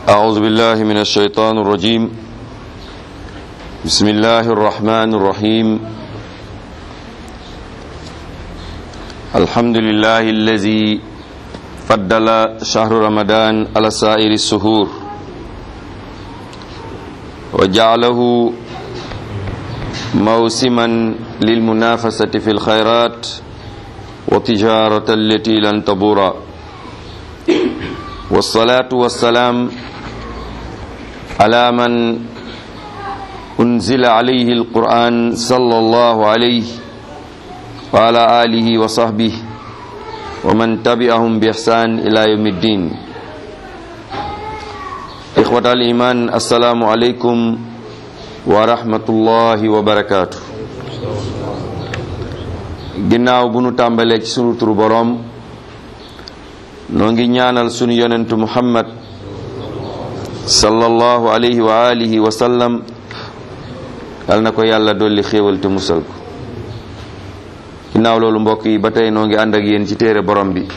أعوذ بالله من الشيطان الرجيم بسم الله الرحمن الرحيم الحمد لله الذي فضل شهر رمضان على سائر السهور وجعله موسما للمنافسة في الخيرات وتجارة التي لن تبور والصلاة والسلام على من أنزل عليه القرآن صلى الله عليه وعلى آله وصحبه ومن تبعهم بإحسان إلى يوم الدين إخوة الإيمان السلام عليكم ورحمة الله وبركاته ginnaaw bu nu tàmbalee ci sunu turu boroom noo ngi ñaanal sunu yonentu muhammad sallallahu alayhi wa alihi wa sallam yal na ko yàlla dolli xéewal te musal ko ginnaaw loolu mbokk yi ba tey noo ngi ànd ak yéen ci téere borom bi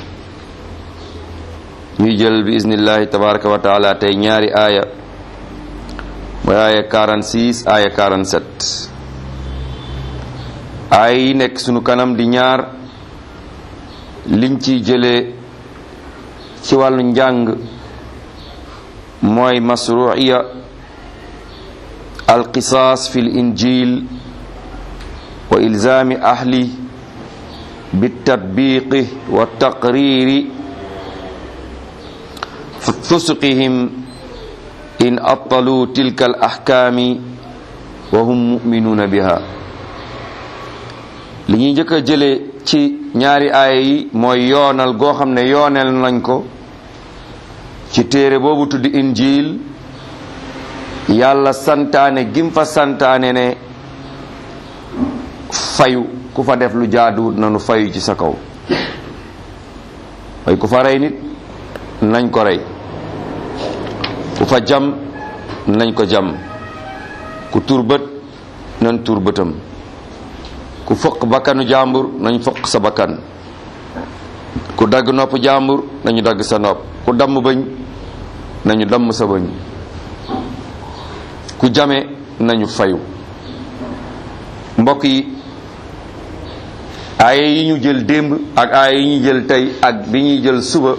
ñuy jël bi iznillahi tabaraka wa taala tey ñaari aaya mooy aaya 46 aaya 47 aaya yi nekk sunu kanam di ñaar liñ ciy jëlee ci wàllu njàng mooy masruiya alqisaas fi l injil wa ilzaami ahli bitatbiqi wa taqriri fusqihim in attalu tilka al ahkaami wa hum muminuuna biha li ñuy njëkk a jëlee ci ñaari aaya yi mooy yoonal goo xam ne yoonal nañ ko ci téere boobu tudd injil yàlla santaane gim fa santaane ne fayu ku fa def lu jaaduwut nanu fayu ci sa kaw way ku fa rey nit nañ ko rey ku fa jam nañ ko jam ku tur bët nañ tur bëtam ku fëq bakkanu jàmbur nañ fëq sa bakkan ku dagg nopp jàmbur nañu dagg sa nopp ku damm bëñ nañu damm sa bëñ ku jame nañu fayu mbokk yi aaye yi ñu jël démb ak aaye yi ñu jël tey ak bi ñuy jël suba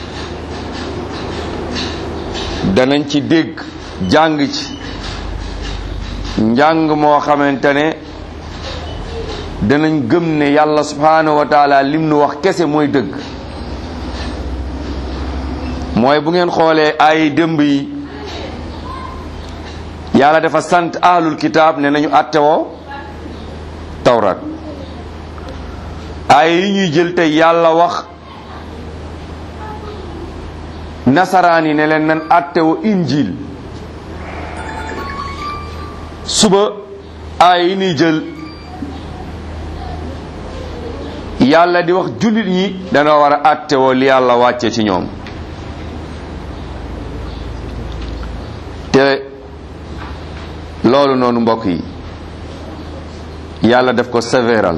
danañ ci dégg jàng ci njàng moo xamante ne danañ gëm ne yàlla subhanahu wa taala lim nu wax kese mooy dëgg mooy bu ngeen xoolee ay dëmb yi yàlla dafa sant ahlul kitaab ne nañu attewoo tawrat ay yi ñuy jël tey yàlla wax nasaraan yi ne leen nan attewoo injil suba ay yi ñuy jël yàlla di wax jullit ñi dana war a attewoo li yàlla wàcce ci ñoom te loolu noonu mbokk yi yàlla def ko sévéral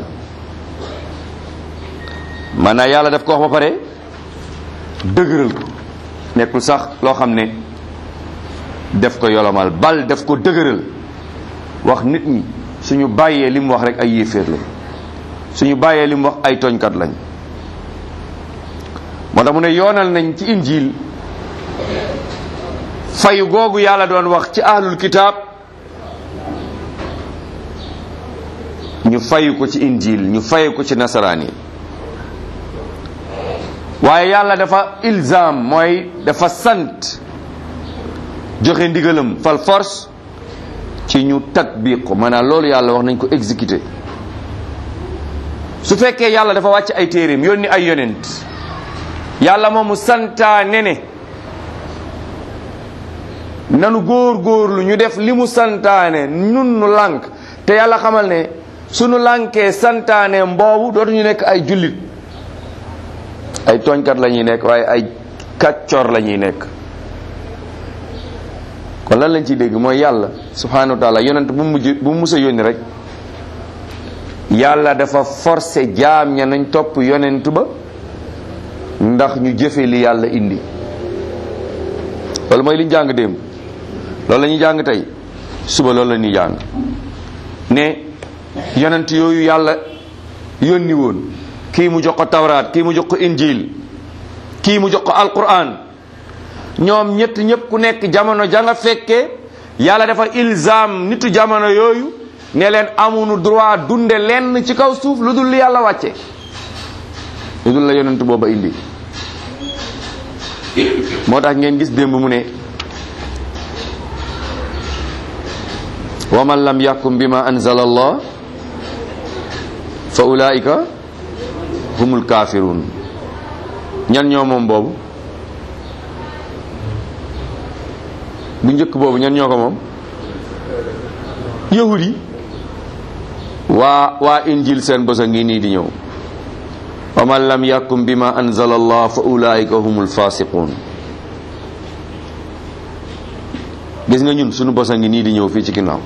maanaam yàlla def ko wax ba pare dëgëral ko nekkul sax loo xam ne def ko yolomal bal def ko dëgëral wax nit ñi suñu bàyyee li mu wax rek ay yéeféer la suñu bàyyee li mu wax ay tooñkat lañ moo tax mu ne yoonal nañ ci injil fayu googu yàlla doon wax ci ahlul kitaab ñu fayu ko ci injil ñu fayu ko ci nasaraan yi waaye yàlla dafa ilzam mooy dafa sant joxe ndigalam fal force ci ñu tatbiq ko maanaam loolu yàlla wax nañ ko exécuter su fekkee yàlla dafa wàcc ay téeréem yónni ay yonent yàlla moomu santaane ne nanu góor góorlu ñu def li mu santaane nun nu lànk te yàlla xamal ne sunu lànkee santaane mboobu dootuñu nekk ay jullit ay tooñkat la ñuy nekk waaye ay kàccoor la ñuy nekk kon lan lañ ciy dégg mooy yàlla subhanahu wa taala yonent bu mujj bu mus a yónni rek yàlla dafa forcé jaam ña nañ topp yonent ba ndax ñu jëfe li yàlla indi loolu mooy li ñu jàng démb loolu la ñuy jàng tey suba loolu la ñuy jàng ne yonent yooyu yàlla yónni woon kii mu jox ko tawraat kii mu jox ko injil kii mu jox ko alquran ñoom ñett ñëpp ku nekk jamono ja nga fekkee yàlla dafa ilzam nitu jamono yooyu ne leen amuñu droit dunde lenn ci kaw suuf lu dul li yàlla wàcce lu dul la yonent booba indi moo tax ngeen gis démb mu ne wa man lam yaxkum bima anzala allah fa ulaika humul kafirun ñan ñoo moom boobu bu njëkk boobu ñan ñoo ko moom yahud yi waa waa injil seen bos a ngi nii di ñëw wa man lam yaxkum bima anzala allah fa ulaika humul fasiqun gis nga ñun sunu bos a ngi nii di ñëw fii ci ginnaaw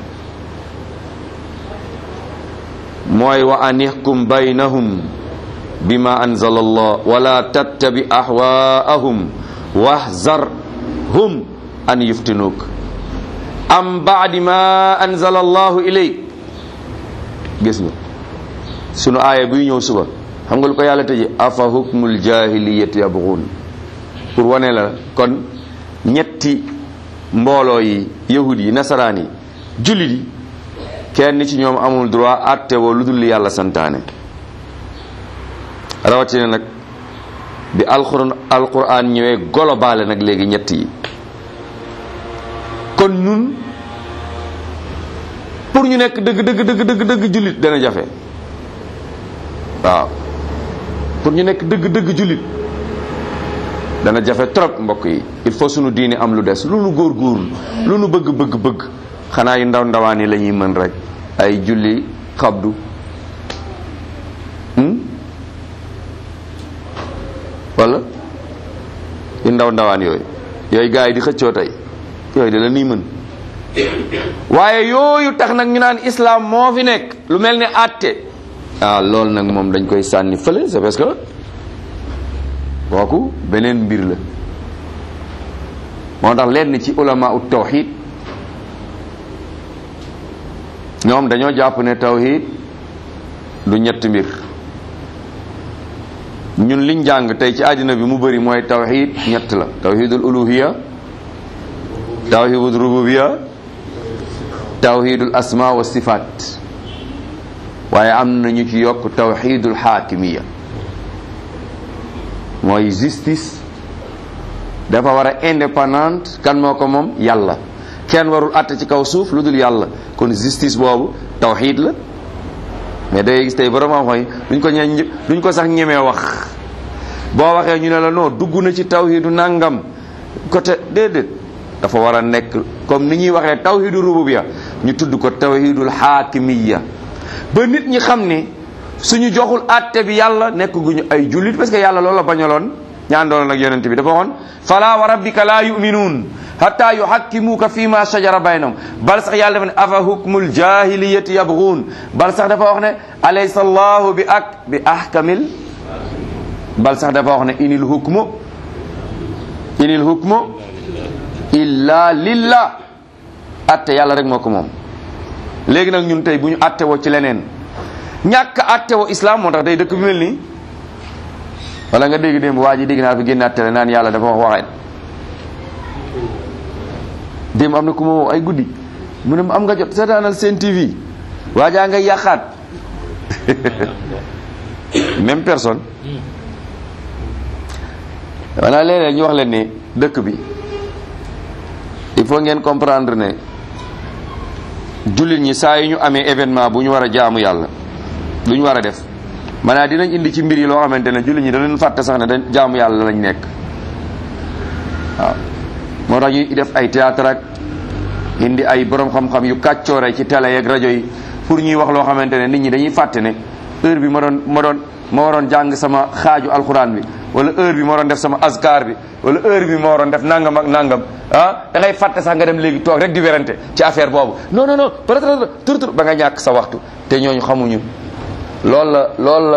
mooy wa an ixkum baynahum bima anzala allah wala tattabi ahwaahum wahzarhum an yuftinuk am baadi ma anzala allahu ilayk gis nga sunu aaya buy ñëw suba xam nga lu ko yàlla tëje afa hukmul jahiliyati yabghun pour wane la kon ñetti mbooloo yi yahud yi nasaraan yi jullit yi kenn ci ñoom amul droit atte woo lu dul li yàlla santaane rawatina nag bi alquran alquran ñëwee globale nag léegi ñett yi kon ñun pour ñu nekk dëgg dëgg dëgg dëgg dëgg jullit dana jafe waaw pour ñu nekk dëgg dëgg jullit dana jafe trop mbokk yi il faut sunu diine am lu des lu nu góor góorlu lu nu bëgg bëgg bëgg xanaa yu ndaw ndawaan yi la ñuy mën rek ay julli xabdu wala yu ndaw ndawaan yooyu yooyu gars yi di xëccoo tey yooyu de la ñuy mën waaye yooyu tax nag ñu naan islam moo fi nekk lu mel ni àtte ah loolu nag moom dañ koy sànni fële c'est parce que kooku beneen mbir la moo tax lenn ci ulama ut tawxid ñoom dañoo jàpp ne tawxid du ñett mbir ñun liñ jàng tey ci àddina bi mu bëri mooy tawxid ñett la tawxidul uluhiya tawxidul rububiya tawxidul asma wa sifaat waaye am na ñu ci yokk tawxidul xaakimiya mooy justice dafa war a indépendante kan moo ko moom yàlla kenn warul àtte ci kaw suuf lu dul yàlla kon justice boobu tawxid la mais day gis tey borom xam xoy duñ ko ñe duñ ko sax ñemee wax boo waxee ñu ne la non dugg na ci tawxidu nangam côté déedéet dafa war a nekk comme ni ñuy waxee tawxidu rububiyya ñu tudd ko tawxidul xaakimiyya ba nit ñi xam ne suñu joxul àtte bi yàlla nekk guñu ay jullit parce que yàlla loolu la bañaloon ñaandoon ak yonent bi dafa waxoon fala wa rabbika la yuminuun hatta yuhakkimuka fi ma shajara baynahum bal sax yàlla dafa ne afa hukmul jahiliyati yabghun bal sax dafa wax ne alaysa allahu bi ak bi ahkamil bal sax dafa wax ne inil hukmu inil hukmu illa lillah atte yàlla rek moo ko moom léegi nag ñun tey bu ñu atte woo ci leneen ñàkk atte woo islam moo tax tey dëkk bi mel nii wala nga dégg démb waa ji dégg naa fi génn attale naan yàlla dafa wax waxeen démb am na ku ma woo ay guddi mu ne ma am nga jot seetaanal seen TV waajaa ngay yàqaat même personne wala léeg-léeg ñu wax leen ne dëkk bi il faut ngeen comprendre ne jullit ñi saa yi ñu amee événement bu ñu war a jaamu yàlla lu ñu war a def maanaam dinañ indi ci mbir yi loo xamante ne jullit ñi danañ fàtte sax ne dañ jaamu yàlla lañ nekk waaw moo tax ñuy def ay théâtre ak indi ay borom xam-xam yu kàccoore ci télé yeeg rajo yi pour ñuy wax loo xamante ne nit ñi dañuy fàtte ne heure bi ma doon ma doon ma waroon jàng sama xaaju alxuraan bi wala heure bi ma waroon def sama azkar bi wala heure bi ma waroon def nangam ak nangam ah da ngay fàtte sax nga dem léegi toog rek di werante ci affaire boobu non non non peut-être tur tur ba nga ñàkk sa waxtu te ñooñu xamuñu loolu la loolu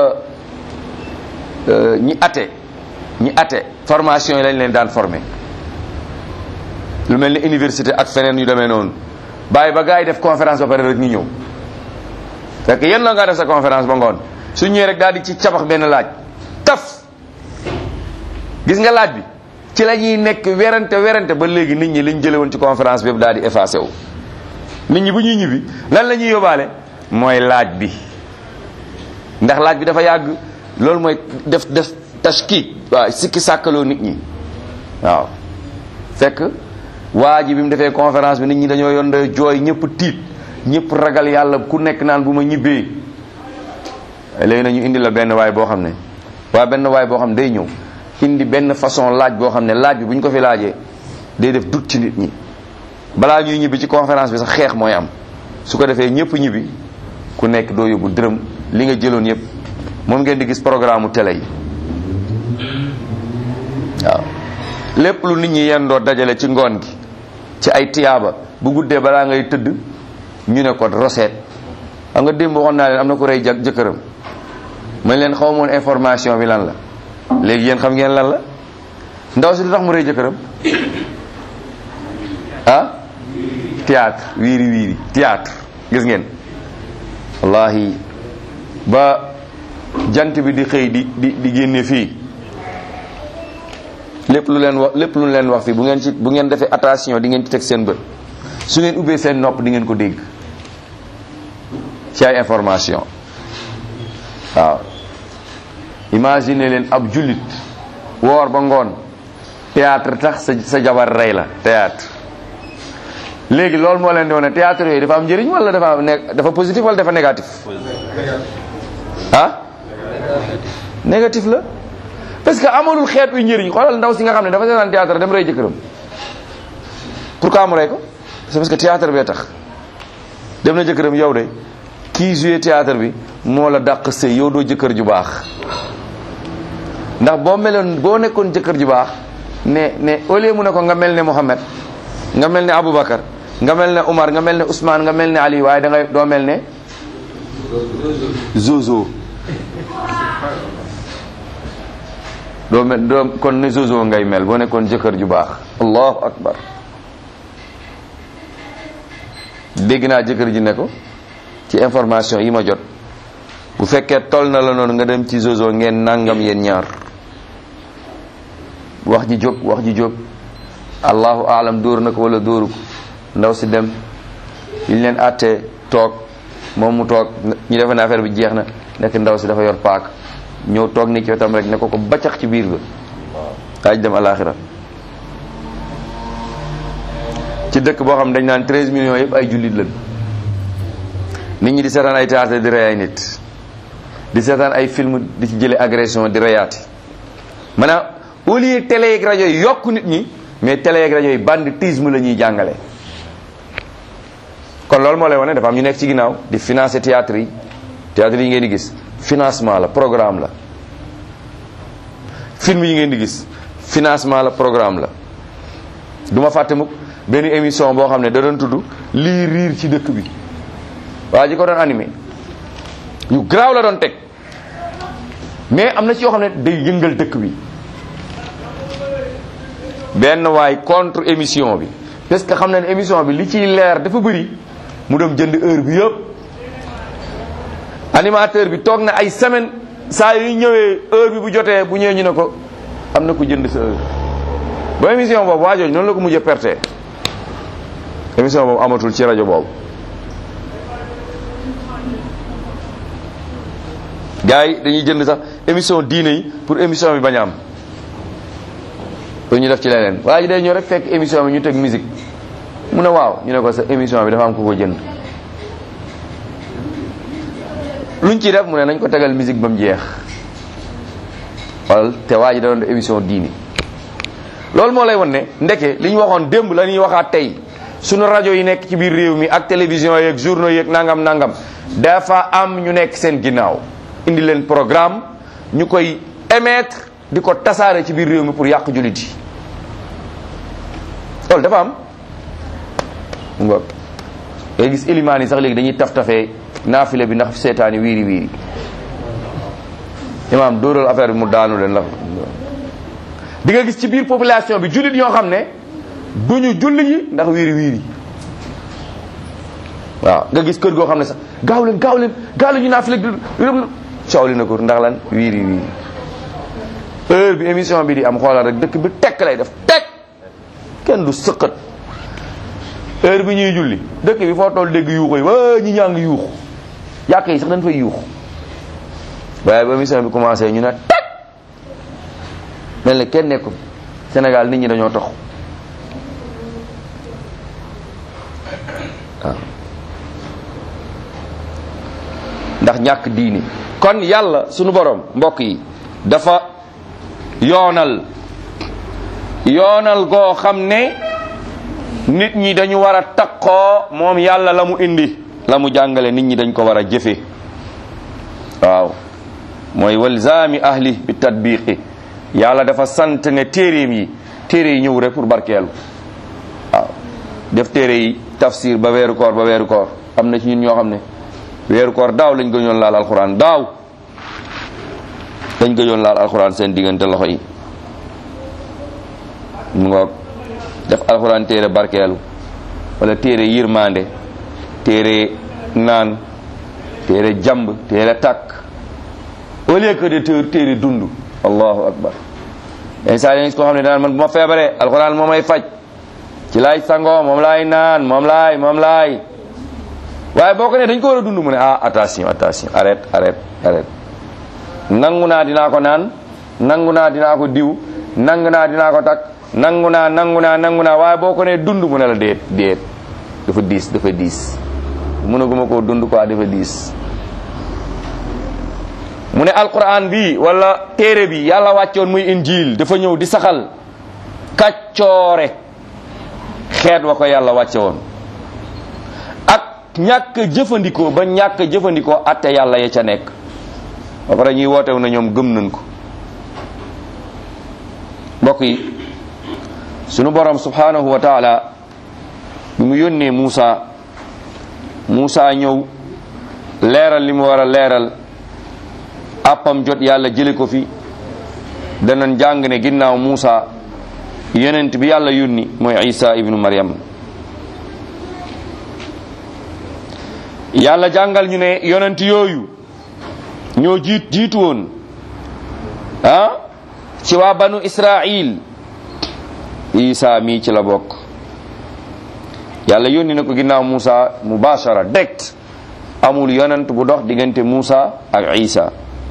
la ñi ate ñi ate formation yi lañ leen daan formé lu mel ni université ak feneen yu demee noonu bàyyi ba gars yi def conférence ba pare rek ñu ñëw fekk yéen la nga def sa conférence ba ngoon su ñëwee rek daal di ci cabax benn laaj taf gis nga laaj bi ci la ñuy nekk werante werante ba léegi nit ñi liñ jële woon ci conférence bi yëpp daal di effacé wu nit ñi bu ñuy ñibbi lan la ñuy yóbbaale mooy laaj bi ndax laaj bi dafa yàgg loolu mooy def def tashkik waaw sikki sàkkaloo nit ñi waaw fekk waa ji bi mu defee conférence bi nit ñi dañoo yonde jooy ñëpp tiit ñëpp ragal yàlla ku nekk naan bu ma ñibbee léegi nañu indi la benn waay boo xam ne waa benn waay boo xam ne day ñëw indi benn façon laaj boo xam ne laaj bi bu ñu ko fi laajee day def dut ci nit ñi balaa ñuy ñibbi ci conférence bi sax xeex mooy am su ko defee ñëpp ñibbi ku nekk doo yóbbu dërëm li nga jëloon yëpp moom ngeen di gis programme télé yi waaw lépp lu nit ñi yendoo dajale ci ngoon gi ci ay tiyaaba bu guddee balaa ngay tëdd ñu ne ko roseet xam nga démb waxoon naa leen am na ko rey ja jëkkëram man leen xaw moon information bi lan la léegi yéen xam ngeen lan la ndaw si lu tax mu rey jëkkëram ah théâtre wiiri wiiri théâtre gis ngeen wallahi ba jant bi di xëy di di di génne fii lépp lu leen wax lépp lu leen wax fii bu ngeen ci bu ngeen defee attention di ngeen ci teg seen bët su ngeen ubbee seen nopp di ngeen ko dégg ci ay information waaw imagine leen ab jullit woor ba ngoon théâtre tax sa sa jabar rey la théâtre léegi loolu moo leen di wane théâtre yooyu dafa am njëriñ wala dafa ne dafa positif wala dafa négatif ah négatif la parce que amalul xeet wi njëriñ xoolal ndaw si nga xam ne dafa seetaan théâtre dem rey jëkkëram pourquoi mu rey ko c'est parce que théâtre bee tax dem na jëkkëram yow de kii joué théâtre bi moo la dàq sëy yow doo jëkkër ju baax ndax boo meloon boo nekkoon jëkkër ju baax ne ne au lieu mu ne ko nga mel ne Mohamed nga mel ne Aboubacar nga mel ne Umar nga mel ne Ousmane nga mel ne Ali waaye da ngay doo mel ne Zozo doo mel doo kon ne Zozo ngay mel boo nekkoon jëkkër ju baax allahu akbar dégg naa jëkkër ji ne ko ci information yi ma jot bu fekkee toll na la noonu nga dem ci Zozo ngeen nangam yéen ñaar wax ji jóg wax ji jóg allahu alam dóor na ko wala dóoru ko ndaw si dem liñ leen àttee toog moom mu toog ñu defe ne affaire bi jeex na nekk ndaw si dafa yor paak ñëw toog ni ci wetam rek ne ko ko baccax ci biir ba daaj dem alaxira ci dëkk boo xam dañ naan 13 millions yëpp ay jullit lañ nit ñi di seetaan ay théâtre di rey ay nit di seetaan ay film di ci jële agression di reyaati maanaam au lieu télé yeeg rajo yi yokk nit ñi mais télé yeeg rajo yi banditisme la ñuy jàngale kon loolu moo lay wane dafa am ñu nekk ci ginnaaw di financer théâtre yi théâtre yi ngeen di gis financement la programme la film yi ngeen di gis financement la programme la du ma fàtte mukk benn émission boo xam ne da doon tudd lii riir ci dëkk bi waa ji ko doon animé yu garaaw la doon teg mais am na ci yoo xam ne day yëngal dëkk bi benn waay contre émission bi parce que xam na ne émission bi li ciy leer dafa bëri mu dem jënd heure bi yëpp animateur bi toog na ay semaine saa yu ñëwee heure bi bu jotee bu ñëwee ñu ne ko am na ku jënd sa heure ba émission boobu waa jooju noonu la ko mujjee perte émission boobu amatul ci rajo boobu gars yi dañuy jënd sax émission diine yi pour émission bi bañ a am pour ñu def ci leneen waa ji day ñëw rek fekk émission bi ñu teg musique mu ne waaw ñu ne ko sa émission bi dafa am ku ko jënd luñ ciy def mu ne nañ ko tegal musique ba mu jeex wala te waa ji da doon def émission diini loolu moo lay won ne ndeke li ñu waxoon démb la ñuy waxaat tey sunu rajo yi nekk ci biir réew mi ak télévision yeeg journaux yeeg nangam nangam dafa am ñu nekk seen ginnaaw indi leen programme ñu koy émettre di ko tasaare ci biir réew mi pour yàq jullit yi loolu dafa am mu ngoog ngay gis ilimaan yi sax léegi dañuy taf tafee naafile bi ndax seetaani wiiri wiiri imaam dóoral affaire bi mu daanu leen la di nga gis ci biir population bi jullit ñoo xam ne duñu julli ji ndax wiiri wiiri waaw nga gis kër goo xam ne sax gaaw leen gaaw leen gaaw leen ñu naa fi leg coow li na ko ndax lan wiiri wiiri heure bi émission bi di am xoolal rek dëkk bi tekk lay def tekk kenn du sëqat heure bi ñuy julli dëkk bi foo toll dégg yuuxu yi waa ñi ñaa ngi yuuxu yàq yi sax dañ fay yuuxu waaye ba émission bi commencé ñu ne tekk mel ne kenn nekkul Sénégal nit ñi dañoo tox waaw ndax ñàkk diini kon yàlla sunu borom mbokk yi dafa yoonal yoonal goo xam ne nit ñi dañu war a takkoo moom yàlla la mu indi la mu jàngale nit ñi dañ ko war a jëfe waaw mooy walzaami ahli bi tatbiqi yàlla dafa sant ne téeréem yi téere yi ñëw rek pour barkeelu waaw def téere yi tafsir ba weeru koor ba weeru koor am na ci ñun ñoo xam ne weeru koor daaw lañ gëjoon laal alxuraan daaw dañ gëjoon laal alxuraan seen diggante loxo yi mu ngoog def alxuraan téere barkeelu wala téere yirmande téere naan téere jamb téere takk au lieu que de téere téere dund allahu akbar yenn saa yi koo xam ne daan man bu ma feebaree alxuraan moo may faj ci laay sangoo moom laay naan moom laay moom laay waaye boo ko ne dañ ko war a dund mu ne ah attention attention arrête arrête arrête nangu naa dinaa ko naan nangu naa dinaa ko diw nangu naa dinaa ko takk nangu naa nangu naa nangu naa waaye boo ko ne dund mu ne la déet déet dafa diis dafa diis mënaguma koo dund quoi dafa diis mu ne alquran bi wala téere bi yàlla wàccoon muy injil dafa ñëw di saxal kaccoore xeet wa ko yàlla wàcce woon ak ñàkk jëfandikoo ba ñàkk jëfandikoo atte yàlla ya ca nekk ba pare ñuy wootew na ñoom gëm nañ ko mbokk yi sunu borom subhanahu wa taala bi mu yónnee Muusa Muusa ñëw leeral li mu war a leeral appam jot yàlla jële ko fi danañ jàng ne ginnaaw Muusa yonent bi yàlla yónni mooy Isa ibnu Maryam yàlla jàngal ñu ne yonent yooyu ñoo jiit jiitu woon ah ci waa banu Israil Isa mii ci la bokk yàlla yónni na ko ginnaaw Muusa mubashara direct amul yonent bu dox diggante Muusa ak Isa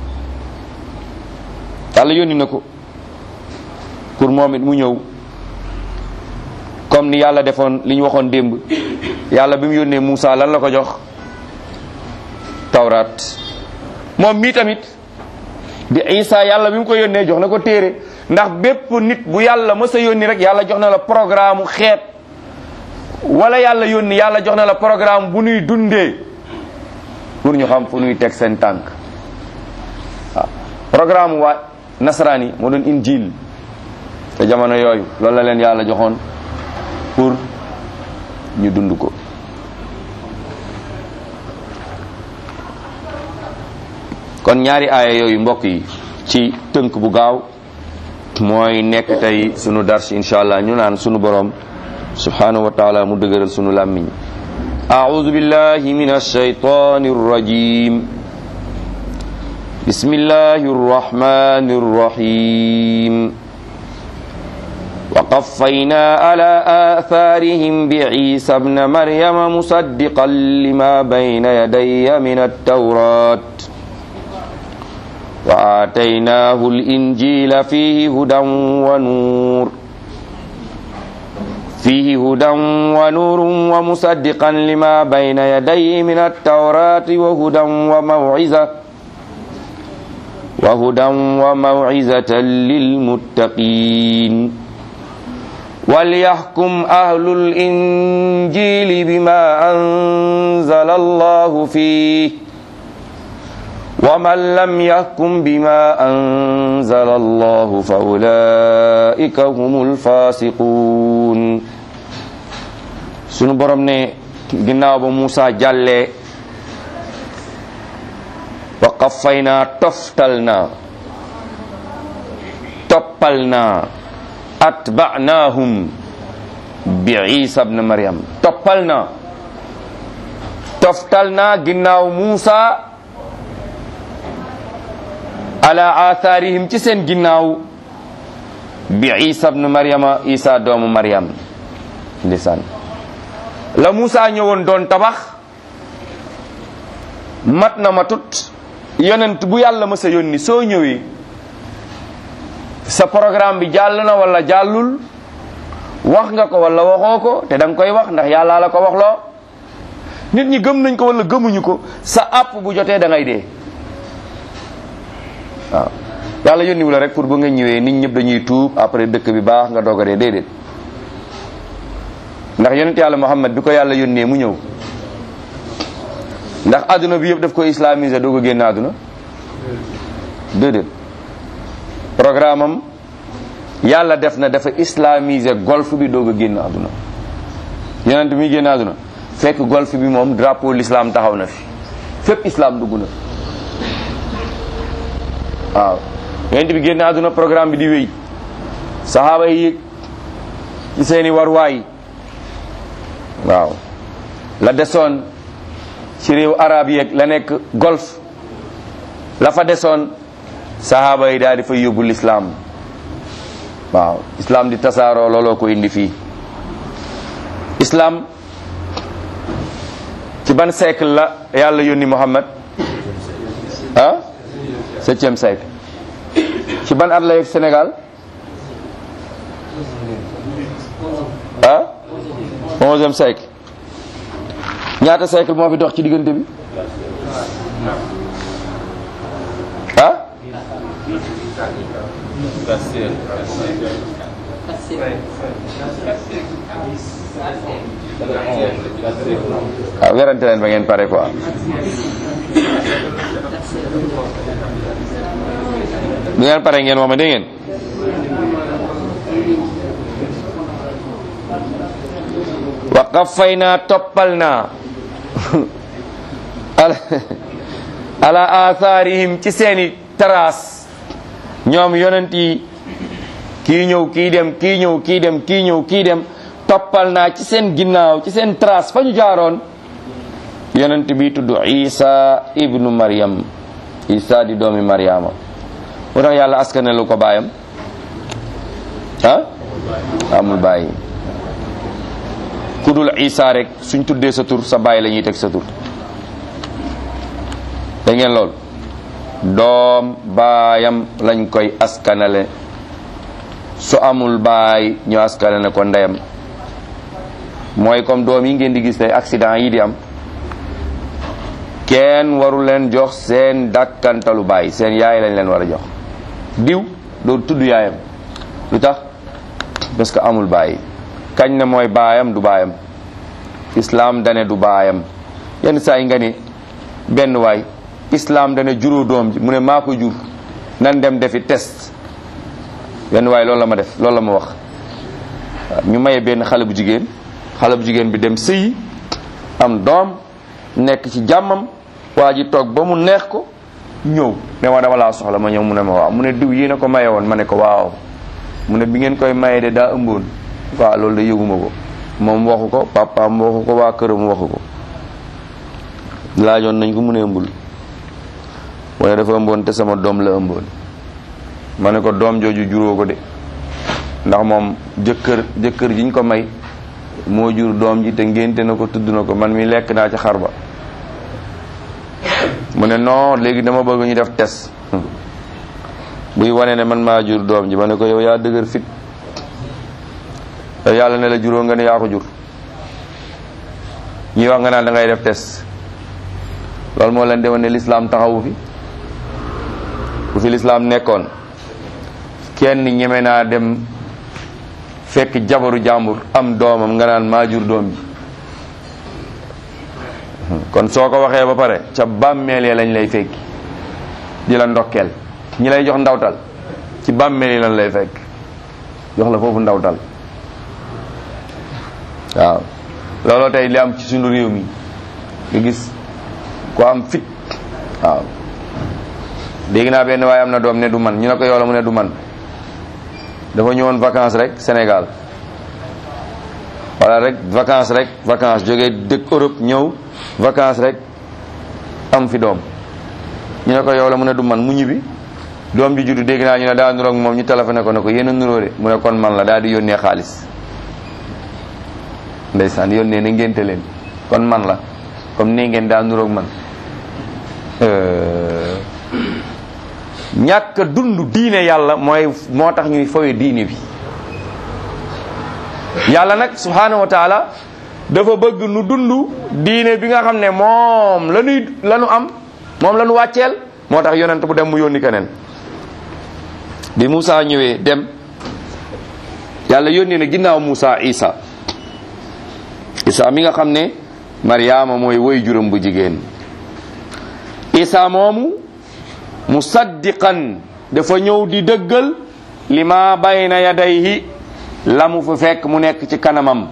yàlla yónni na ko pour moom it mu ñëw comme ni yàlla defoon li ñu waxoon démb yàlla bi mu yónnee Muusa lan la ko jox tawraat moom mii tamit di Isa yàlla bi mu ko yónnee jox na ko téere ndax bépp nit bu yàlla mës a yónni rek yàlla jox na la programme xeet wala yàlla yónni yàlla jox na la programme bu nuy dundee pour ñu xam fu nuy teg seen tànk waaw programme waa nasaraan yi moo doon injil te jamono yooyu loolu la leen yàlla joxoon pour ñu dund ko kon ñaari aaya yooyu mbokk yi ci tënk bu gaaw mooy nekk tey sunu dars insha allah ñu naan sunu borom subhanahu wa taala mu dëgëral sunu làmmiñ أعوذ بالله من الشيطان الرجيم بسم الله الرحمن الرحيم وقفينا على آثارهم بعيسى ابن مريم مصدقا لما بين يدي من التوراة وآتيناه الإنجيل فيه هدى ونور فيه هدى ونور ومصدقا لما بين يديه من التوراة وهدى وموعظة وهدى وموعظة للمتقين وليحكم أهل الإنجيل بما أنزل الله فيه ومن لم يحكم بما أنزل الله فأولئك هم الفاسقون sunu borom ne ginnaaw ba Muusa jàllee wa qaffayna toftal na toppal na atba'nahum bi isa ibn maryam toppal na toftal na ginnaaw muusa ala atharihim ci seen ginnaaw bi isa ibn maryama isa doomu maryam ndeysaan la muusa ñëwoon doon tabax mat na matut yonent bu yàlla mësa yónni soo ñëwee sa programme bi jàll na wala jàllul wax nga ko wala waxoo ko te da nga koy wax ndax yàlla la ko wax loo nit ñi gëm nañ ko wala gëmuñu ko sa àpp bu jotee da ngay dee waaw yàlla yónniwu la rek pour bu nga ñëwee nit ñëpp dañuy tuub après dëkk bi baax nga doog a dee déedéet ndax yonent yàlla Muhammad bi ko yàlla yónnee mu ñëw ndax adduna bi yëpp daf ko islamiser doog a génn adduna déedéet programme am yàlla def na dafa islamiser golf bi doog a génn adduna yonent bi muy génn adduna fekk golf bi moom drapeau l'islam taxaw na fi fépp islam dugg na waaw yonent bi génn adduna programme bi di wéy saxaaba yi yëg ci seeni warwaay waaw la desoon ci réew arab yeeg la nekk golf la fa desoon sahaaba yi daal di fa yóbbu lislaam waaw islam di tasaaroo looloo ko indi fii islam ci ban siècle la yàlla yónni Muhammad ah septième siècle ci ban at la yegg Sénégal ah onzième siècle ñaata siècle moo fi dox ci diggante bi ah waaw werante leen ba ngeen pare quoi bu ngeen pare ngeen wax ma dégg ngeen wa qaffayna toppal naa ala atharihim ci seeni trace ñoom yonent yi kii ñëw kii dem kii ñëw kii dem kii ñëw kii dem toppal naa ci seen ginnaaw ci seen trace fa ñu jaaroon yonent bi tudd isa ibnu maryam isa di doomi maryama mu tax yàlla askane lu ko baayam ah amul bàyyi ku dul isa rek suñ tuddee sa tur sa baay la ñuy teg sa tur da ngeen lool doom baayam lañ koy askanale su amul baay ñu askanale ko ndeyam mooy comme doom yi ngeen di gis tey accident yi di am kenn waru leen jox seen dàkkantalu baay seen yaay lañ leen war a jox diw doo tudd yaayam lu tax parce que amul baay kañ na mooy baayam du baayam islam dane du baayam yenn saa yi nga ni benn waay islam dane juróo doom ji mu ne maa ko jur nan dem defi test benn waay loolu la ma def loolu la ma wax ñu maye benn xale bu jigéen xale bu jigéen bi dem sëyi am doom nekk ci jàmmam waa ji toog ba mu neex ko ñëw ne ma dama laa soxla ma ñëw mu ne ma waaw mu ne diw yéen a ko maye woon ma ne ko waaw mu ne bi ngeen koy maye de daa ëmboon waaw loolu de yëguma ko moom waxu ko papaam waxu ko waa këram waxu ko laajoon nañ ko mu ne ëmbul mu ne dafa ëmboon te sama doom la ëmboon ma ne ko doom jooju juróo ko de ndax moom jëkkër jëkkër jiñ ko may moo jur doom ji te ngénte na ko tudd na ko man mi lekk naa ci xar ba mu ne non léegi dama bëgg ñu def test buy wane ne man maa jur doom ji ma ne ko yow yaa dëgër fit yow yàlla ne la juróo nga ne yaa ko jur ñuy wax nga naan da ngay def test loolu moo leen demoon ne lislaam taxawu fi bu fi lislaam nekkoon kenn ñeme naa dem fekk jabaru jàmbur am doomam nga naan maa jur doom ji kon soo ko waxee ba pare ca bàmmeel ya lañ lay fekki di la ndokkeel ñi lay jox ndawtal ci bàmmeel yi lañ lay fekk jox la foofu ndawtal waaw looloo tey li am ci sunu réew mi nga gis ko am fit waaw dégg naa benn waaye am na doom ne du man ñu ne ko yow la mu ne du man dafa ñëwoon vacances rek Sénégal wala rek vacances rek vacances jógee dëkk Europe ñëw vacances rek am fi doom ñu ne ko yow la mu ne du man mu ñibbi doom ji juddu dégg naa ñu ne daa nuroog moom ñu téléphoné ko ne ko yéen a nuróo de mu ne kon man la daal di yónnee xaalis ndeysaan yónnee na ngénte leen kon man la comme nii ngeen daa nuroog man ñàkk a dund diine yàlla mooy moo tax ñuy fawe diine bi yàlla nag subhanahu wa taala dafa bëgg nu dund diine bi nga xam ne moom la ñuy la ñu am moom la ñu wàcceel moo tax yonent bu dem mu yónni keneen bi Moussa ñëwee dem yàlla yónni na ginnaaw Moussa Isa Isa mi nga xam ne Mariama mooy woy juróom bu jigéen Isa moomu musaddiqan dafa ñëw di dëggal li ma bayna yadayhi la mu fa fekk mu nekk ci kanamam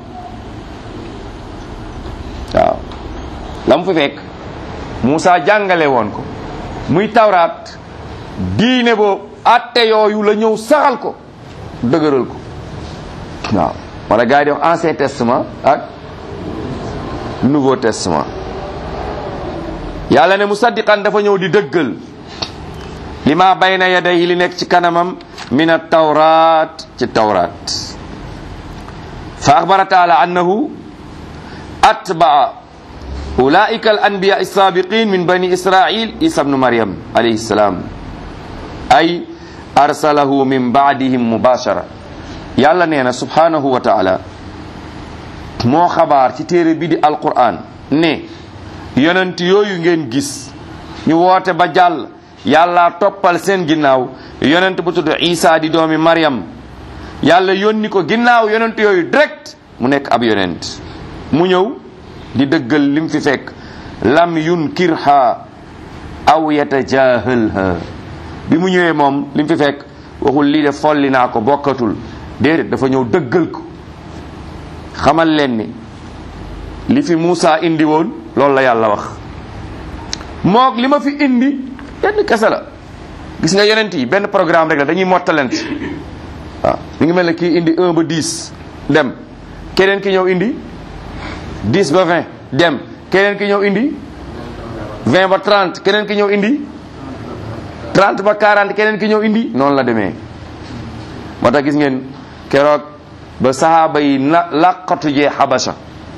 waaw la mu fa fekk Moussa jàngale woon ko muy tawraat diine boobu atte yooyu la ñëw saxal ko dëgëral ko waaw wala gars yi di wax ancien testament ak nouveau testament yàlla ne musaddiqan dafa ñëw di dëggal li ma bayna yadayhi li nekk ci kanamam min at-tawrat ci tawrat fa axbara taala annahu atbaa ulaika al anbiya as-sabiqin min bani israil isa ibnu maryam alayhi salam ay arsalahu min baadihim mubashara yàlla nee na subhanahu wa taala moo xabaar ci téere bi di alquran ne yonent yooyu ngeen gis ñu woote ba jàll yàlla toppal seen ginnaaw yonent bu tudd isa di doomi maryam yàlla yónni ko ginnaaw yonent yooyu direct mu nekk ab yonent mu ñëw di dëggal lim fi fekk lam yunkirha aw yatajahalha bi mu ñëwee moom lim fi fekk waxul lii de folli naa ko bokkatul déedéet dafa ñëw dëggal ko xamal leen ni li fi Moussa indi woon loolu la yàlla wax moog li ma fi indi benn kese la gis nga yonent yi benn programme rek la dañuy mottalent waaw mi ngi mel ne kii indi 1 ba 10 dem keneen ki ñëw indi 10 ba 20 dem keneen ki ñëw indi 20 ba 30 keneen ki ñëw indi 30 ba 40 keneen ki ñëw indi noonu la demee moo tax gis ngeen keroog ba sahaaba yi na làqatu jee xabasa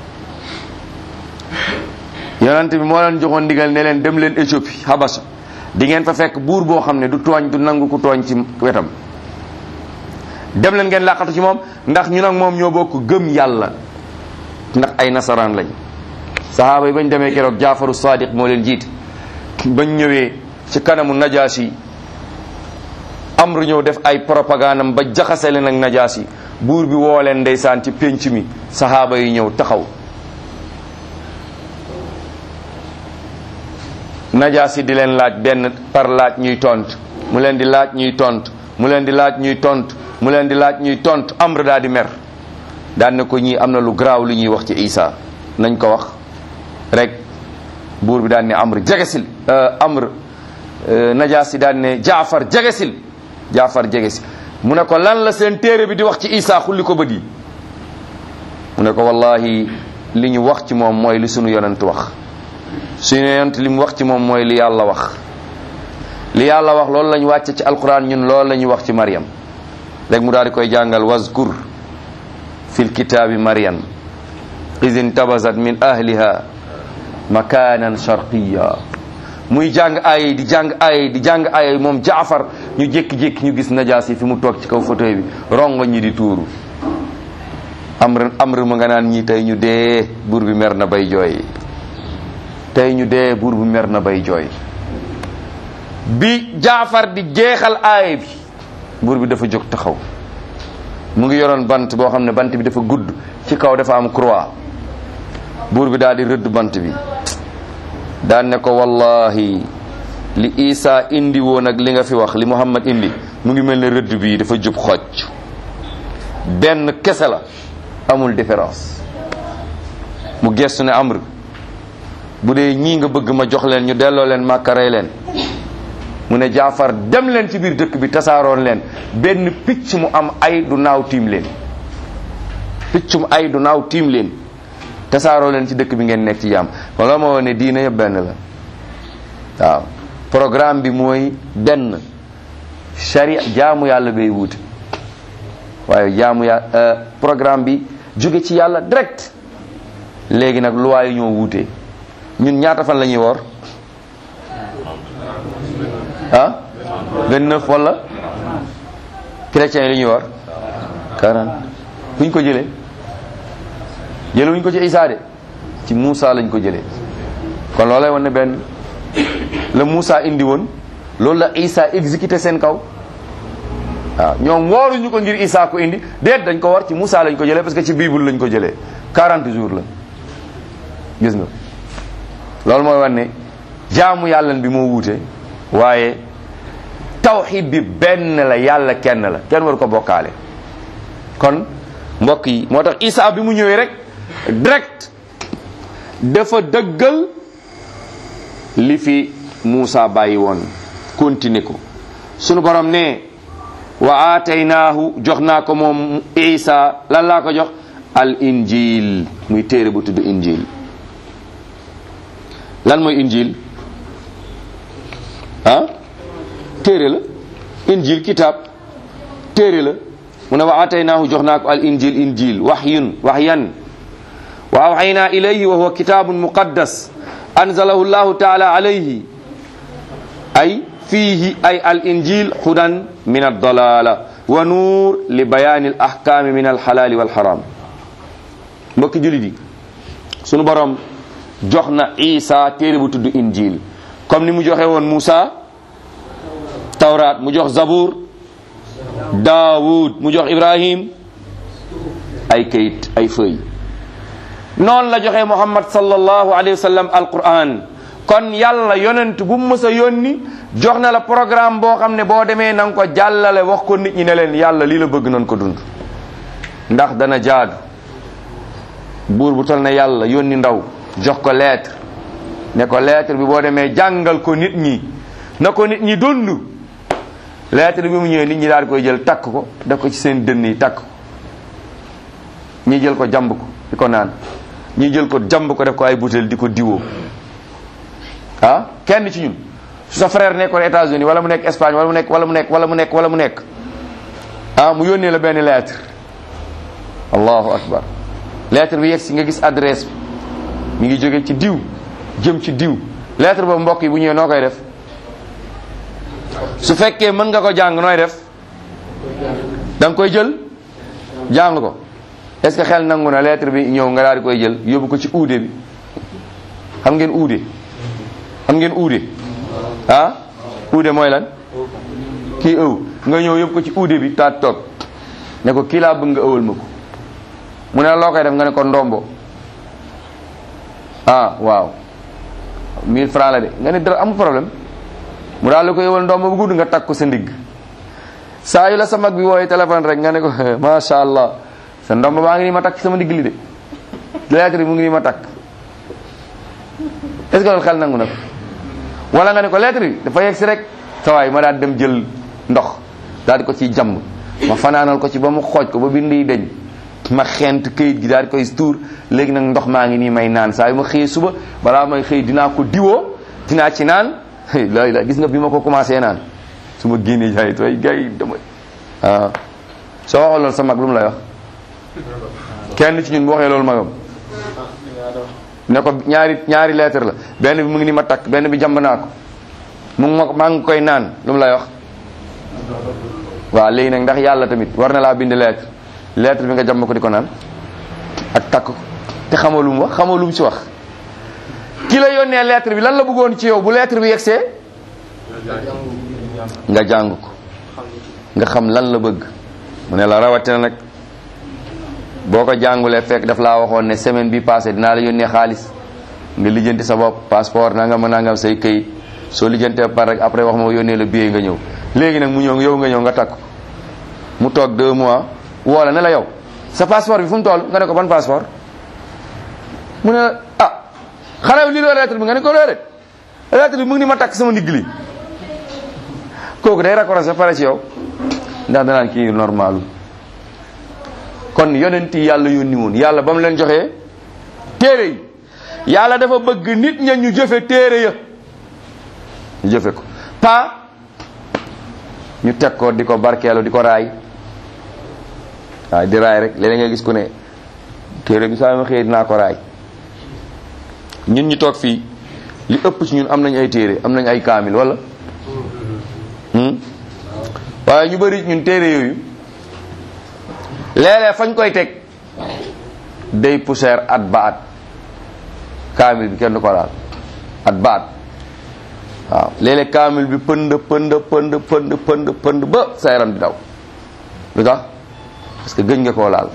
yonent bi moo leen joxoon ndigal ne leen dem leen Éthiopie xabasa di ngeen fa fekk buur boo xam ne du tooñ du nangu ku tooñ ci wetam dem leen ngeen làqatu ci moom ndax ñu nag moom ñoo bokk gëm yàlla ndax ay nasaraan lañ sahaaba yi bañ demee keroog jaafaru sadiq moo leen jiite bañ ñëwee ci kanamu najaasi amru ñëw def ay propagandam ba jaxase leen ak najaasi buur bi woo leen ndeysaan ci pénc mi sahaaba yi ñëw taxaw najaasi di leen laaj benn par laaj ñuy tont mu leen di laaj ñuy tont mu leen di laaj ñuy tont mu leen di laaj ñuy tont amr daa di mer daan ne ko ñii am na lu garaaw lu ñuy wax ci isa nañ ko wax rek buur bi daan ne amr jegesil amr najaasi daan ne jaafar jegesil jaafar jegesil mu ne ko lan la seen téere bi di wax ci isa xulli ko bët yi mu ne ko wallahi li ñu wax ci moom mooy li sunu yonent wax suñu yonent li mu wax ci moom mooy li yàlla wax li yàlla wax loolu la ñu wàcce ci alquran ñun loolu la ñu wax ci Maryam rek mu daal di koy jàngal wazkur fil kitaabi Maryam iz intabazat min ahliha makanan sharqiya muy jàng ay di jàng ay di jàng ay moom jaafar ñu jékki-jékki ñu gis najaasi fi mu toog ci kaw fauteuil bi rongo ñi di tuuru amr amr mu nga naan ñi tey ñu dee buur bi mer na bay jooy tey ñu dee buur bi mer na bay jooy bi jaafar di jeexal aay bi buur bi dafa jóg taxaw mu ngi yoroon bant boo xam ne bant bi dafa gudd ci kaw dafa am croix buur bi daal di rëdd bant bi daan ne ko wallahi li isa indi woon ak li nga fi wax li muhammad indi mu ngi mel ne rëdd bi dafa jub xocc benn kese la amul différence mu gestu ne amr bu dee ñii nga bëgg ma jox leen ñu delloo leen màkkarey leen mu ne jaafar dem leen ci biir dëkk bi tasaaroon leen benn picc mu am ay du naaw tiim leen piccum ay du naaw tiim leen tasaaroo leen ci dëkk bi ngeen nekk ci jàmm wala moo ne diina yëpp benn la waaw programme bi mooy benn sharia jaamu yàlla bay wuute waaye jaamu ya programme bi jóge ci yàlla direct léegi nag loi yi ñoo wuute ñun ñaata fan la ñuy woor ah 29 wala chrétiens yi li ñuy woor 40 fu ñu ko jëlee jële wuñ ko ci Isaa de ci Muusa lañ ko jëlee kon loolay wan ne benn la Muusa indi woon loolu la Isaa exécuté seen kaw waaw ñoom wooruñu ko ngir Isaa ko indi déet dañ ko war ci Muusa lañ ko jëlee parce que ci Bible lañ ko jëlee 40 jours la gis nga loolu mooy wan ne jaamu yàlla bi moo wuute waaye tawxid bi benn la yàlla kenn la kenn waru ko bokkaale kon mbokk yi moo tax Isaa bi mu ñëwee rek direct dafa dëggal li fi Muusa bàyyi woon continuer ko sunu borom ne wa aataynaahu jox naa ko moom Isa lan laa ko jox al injil muy téere bu tudd injil lan mooy injil ah téere la injil kitab téere la mu ne wa aataynaahu jox naa ko al injil injil waxyun waxyan wa awxaynaa ilayhi wa huwa kitabun muqaddas anzalahu llahu taala alayhi ay fiihi ay al injil hudan min addalala wa nuur li bayaani al ahkaami min alxalaali walxaram mbokki julit yi sunu borom jox na isa téere bu tudd injil comme ni mu joxe woon Moussa tawraat mu jox zabur daawud mu jox ibrahim ay kayit ay fëy noonu la joxe muhammad sallallahu alayhi wa sallam alquran kon yàlla yonent bu mu mës a yónni jox na la programme boo xam ne boo demee na nga ko jàllale wax ko nit ñi ne leen yàlla lii la bëgg nañ ko dund ndax dana jaadu buur bu tol ne yàlla yónni ndaw jox ko lettre ne ko lettre bi boo demee jàngal ko nit ñi na ko nit ñi dund lettre bi mu ñëwee nit ñi daal di koy jël takk ko def ko ci seen dënn yi takk ko ñi jël ko jàmb ko di ko naan ñi jël ko jàmb ko def ko ay butéel di ko diwoo ah kenn ci ñun su sa frère nekkoon États-Unis wala mu nekk Espagne wala mu nekk wala mu nekk wala mu nekk wala mu nekk ah mu yónnee la benn lettre allahu akbar lettre bi yegg si nga gis adresse bi mi ngi jóge ci diw jëm ci diw lettre boobu mbokk yi bu ñëwee noo koy def su fekkee mën nga ko jàng nooy def da nga koy jël jàng ko est-ce que xel nangu na lettre bi ñëw nga daal di koy jël yóbbu ko ci uude bi xam ngeen uude xam ngeen uude ah uude mooy lan kii ëw nga ñëw yóbbu ko ci uude bi taat toog ne ko kii laa bëgg nga ëwal ma ko mu ne la loo koy def nga ne ko ndombo ah waaw 1000 francs la de nga ne dara amul problème mu daal la ko ëwal ndombo bu gudd nga takk ko sa ndigg saa yu la sa mag bi wooyee téléphone rek nga ne ko macha allah sa ndombo baa ngi nii ma takk sama ndigg li de lettre bi mu ngi nii ma takk est ce que loolu xel nangu na ko wala nga ne ko lettre bi dafa yegg si rek sa waay ma daal dem jël ndox daal di ko ciy jàmb ma fanaanal ko ci ba mu xooj ko ba bind yi deñ ma xent këyit gi daal di koy tuur léegi nag ndox maa ngi nii may naan saa yu ma xëyee suba balaa may xëy dinaa ko diwoo dinaa ci naan la la gis nga bi ma ko commencé naan su ma génnee jaay tooy gars yi dama waaw soo waxee loolu sa mag lu mu lay wax kenn ci ñun bu waxee loolu magam ne ko ñaari ñaari lettre la benn bi mu ngi ni ma takk benn bi jàmb naa ko mu ngi ma maa ngi koy naan lu mu lay wax waaw léegi nag ndax yàlla tamit war na laa bind lettre lettre bi nga jàmb ko di ko naan ak takk ko te xamoo lu mu wax xamoo lu mu ci wax ki la yónnee lettre bi lan la bëggoon ci yow bu lettre bi yegsee nga jàng ko nga xam lan la bëgg mu ne la rawatina nag boo ko jàngulee fekk daf laa waxoon ne semaine bi passé dinaa la yónnee xaalis nga lijjanti sa bopp passeport nangam nangam say këyit soo lijjantee par rek après wax ma yónnee la billet nga ñëw léegi nag mu ñëw yow nga ñëw nga takk mu toog deux mois woo la ne la yow sa passeport bi fu mu toll nga ne ko ban passeport mu ne la ah xanaa lii la lettre bi nga ne ko déedéet lettre bi mu ngi ni ma takk sama ndigg li kooku day raccroché pare ci yow ndax danaan kii normalu kon yonent yi yàlla yónni woon yàlla ba mu leen joxee téere yi yàlla dafa bëgg nit ña ñu jëfe téere ya ñu jëfe ko pa ñu teg ko di ko barkeelu di ko raay waaw di raay rek léeg nga gis ku ne téere bi saa ma xëyee dinaa ko raay ñun ñu toog fii li ëpp ci ñun am nañ ay téere am nañ ay kaamil wala waaye ñu bari ñun téere yooyu léeg-léeg fañ koy teg day poussière at ba at kaamil bi kenn du ko laal at ba at waaw léeg-léeg kaamil bi pënd pënd pënd pënd pënd pënd ba sa yaram di daw lu tax parce que gëj nga koo laal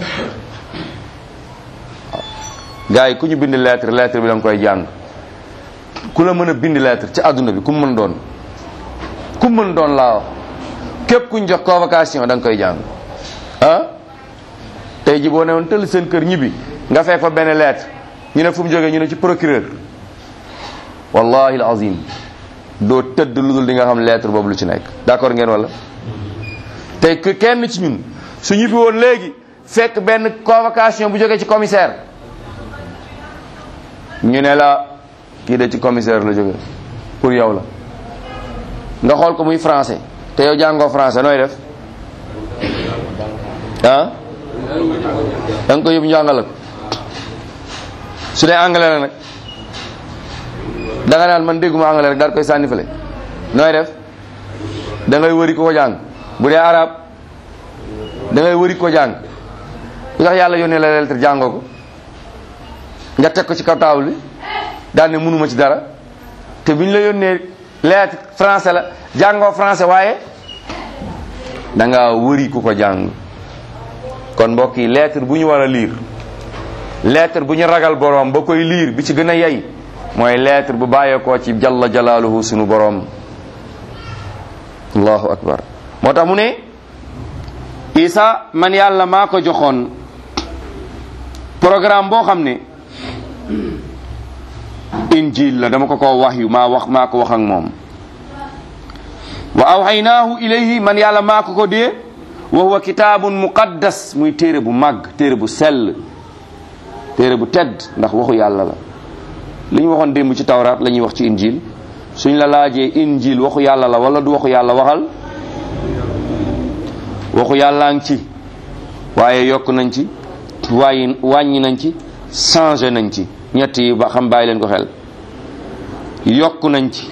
waaw gars yi ku ñu bind lettre lettre bi da nga koy jàng ku la mën a bind lettre ci àdduna bi ku mu mën doon ku mu mën doon laa wax képp ku ñu jox convocation da nga koy jàng ah tey ji boo ne woon tëll seen kër ñibbi nga fekk fa benn lettre ñu ne fu mu jógee ñu ne ci procureur wallahi alazim doo tëdd lu dul di nga xam lettre boobu lu ci nekk d'accord ngeen wala tey que kenn ci ñun su ñibbi woon léegi fekk benn convocation bu jógee ci commissaire ñu ne la kii de ci commissaire la jógee pour yow la nga xool ko muy français te yow jàngoo français nooy def ah da nga ko yóbbu njàngale ko su dee anglais la nag da nga naan man dégguma anglais rek daal koy sànni fële nooy def da ngay wëri ko ko jàng bu dee arab da ngay wëri ko jàng lu tax yàlla yónnee la lettre jàngoo ko nga teg ko ci kaw table bi daal ne mënuma ci dara te bi ñu la yónnee lettre français la jàngoo français waaye da nga wëri ku ko jàng kon mbokk yi lettre bu ñu war a lire lettre bu ñu ragal boroom ba koy lire bi ci gën a yey mooy lettre bu bàyyeekoo ci jalla jalaaluhu sunu boroom allahu akbar moo tax mu ne isa man yàlla maa ko joxoon programme boo xam ne injil la dama ko ko wax yu maa wax maa ko wax ak moom wa awxaynaahu ilayhi man yàlla maa ko ko dee wa huwa kitaabun muqaddas muy téere bu màgg téere bu sell téere bu tedd ndax waxu yàlla la li ñu waxoon démb ci tawraat la ñuy wax ci injil suñ la laajee injil waxu yàlla la wala du waxu yàlla waxal waxu yàllaa ngi ci waaye yokk nañ ci waaye wàññi nañ ci changé nañ ci ñett yi ba xam bàyyi leen ko xel yokk nañ ci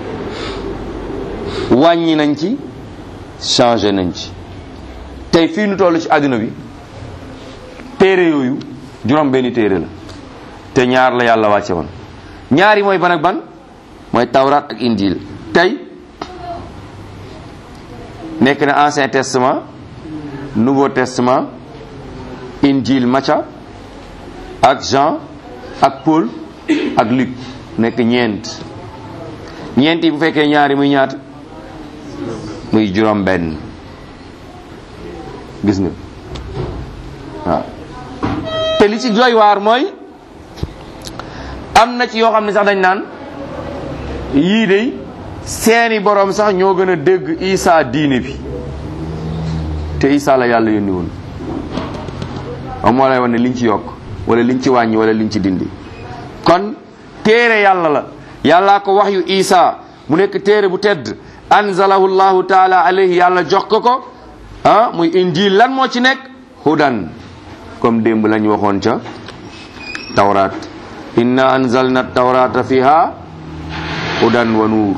wàññi nañ ci changé nañ ci tey fii nu toll ci àdduna bi téere yooyu juróom benni téere la te ñaar la yàlla wàcce woon ñaar yi mooy ban ak ban mooy tawraat ak injil tey nekk na ancien testament nouveau testament injil Matthieu ak Jean ak Paul ak Luc nekk ñeent ñeent yi bu fekkee ñaari muy ñaata muy juróom benn gis nga waaw te li ci doy waar mooy am na ci yoo xam ne sax dañ naan yii de seeni borom sax ñoo gën a dégg Isa diine bi te Isa la yàlla yónni woon am moo lay wan ne liñ ci yokk wala liñ ci wàññi wala liñ ci dindi kon téere yàlla la yàllaa ko wax yu Isa mu nekk téere bu tedd anzalahu llahu taala alayhi yàlla jox ko ko ah muy injil lan moo ci nekk hudan comme démb lañ waxoon ca tawraat inna anzalna tawrata fiha hudan wa nuur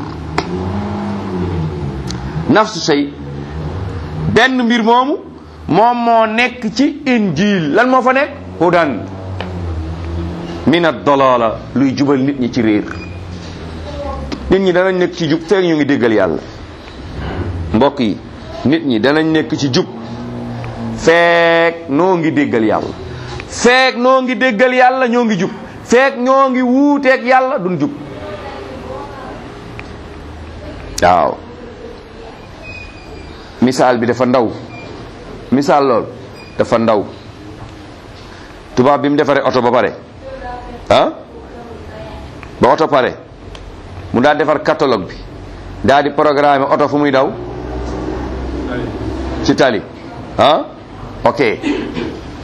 nafsu shay benn mbir moomu moom moo nekk ci injil lan moo fa nekk hudan min ad-dalala luy jubal nit ñi ci réer nit ñi danañ nekk ci jub feek ñu ngi déggal yàlla mbokk yi nit ñi danañ nekk ci jub feek noo ngi déggal yàlla feek noo ngi déggal yàlla ñoo ngi jub feek ñoo ngi wuuteeg yàlla duñ jub waaw misaal bi dafa ndaw misaal lool dafa ndaw tubaab bi mu defaree oto ba pare ah ba oto pare mu daal defar catalogue bi daal di programme oto fu muy daw ci tali ah ok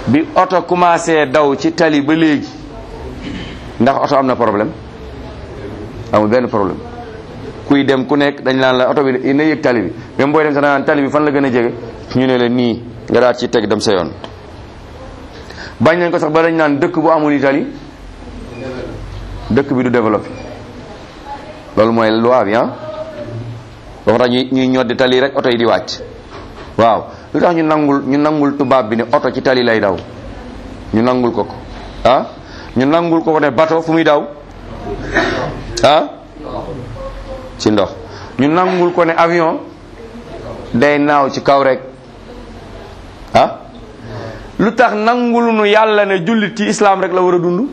bi oto commencé daw ci tali ba léegi ndax oto am na problème amul benn problème kuy dem ku nekk dañ naan la oto bi na yëg tali bi même booy dem sax naan tali bi fan la gën a jege ñu ne la nii nga daal ci teg dem sa yoon bañ nañ ko sax ba dañ naan dëkk bu amul tali dëkk bi du développé loolu mooy loi bi ah ba tax ñuy ñuy ñoddi tali rek oto yi di wàcc waaw lu tax ñu nangul ñu nangul tubaab bi ne oto ci tali lay daw ñu nangul ko ko ah ñu nangul ko ko ne bateau fu muy daw ah ci ndox ñu nangul ko ne avion day naaw ci kaw rek ah lu tax nangul nu yàlla ne jullit ci islam rek la war a dund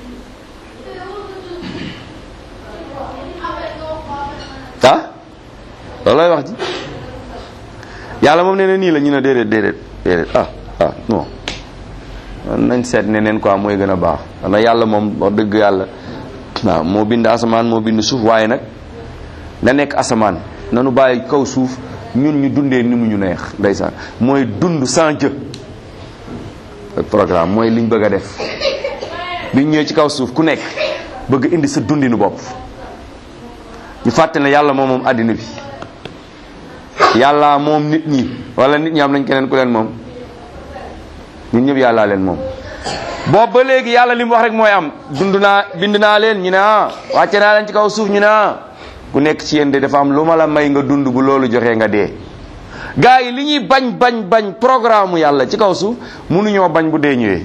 ah loolooy wax ji yàlla moom nee na nii la ñu ne déedéet déedéet déedéet ah ah non nañ seet ne neen quoi mooy gën a baax na yàlla moom wax dëgg yàlla waaw moo bind asamaan moo bind suuf waaye nag na nekk asamaan nanu bàyyi kaw suuf ñun ñu dundee ni mu ñu neex ndeysaan mooy dund sans Dieu programme mooy liñ bëgg a def biñ ñëwee ci kaw suuf ku nekk bëgg indi sa dundinu bopp ñu fàtte ne yàlla moom moom àddina bi yàlla moom nit ñi wala nit ñi am nañ keneen ku leen moom ñun ñëpp yàllaa leen moom boobu ba léegi yàlla li mu wax rek mooy am dund naa bind naa leen ñu ne ah wàcce naa leen ci kaw suuf ñu ne ah ku nekk ci yéen de dafa am lu ma la may nga dund bu loolu joxee nga dee gars yi li ñuy bañ bañ bañ programme yàlla ci kaw suuf mënuñoo bañ bu dee ñëwee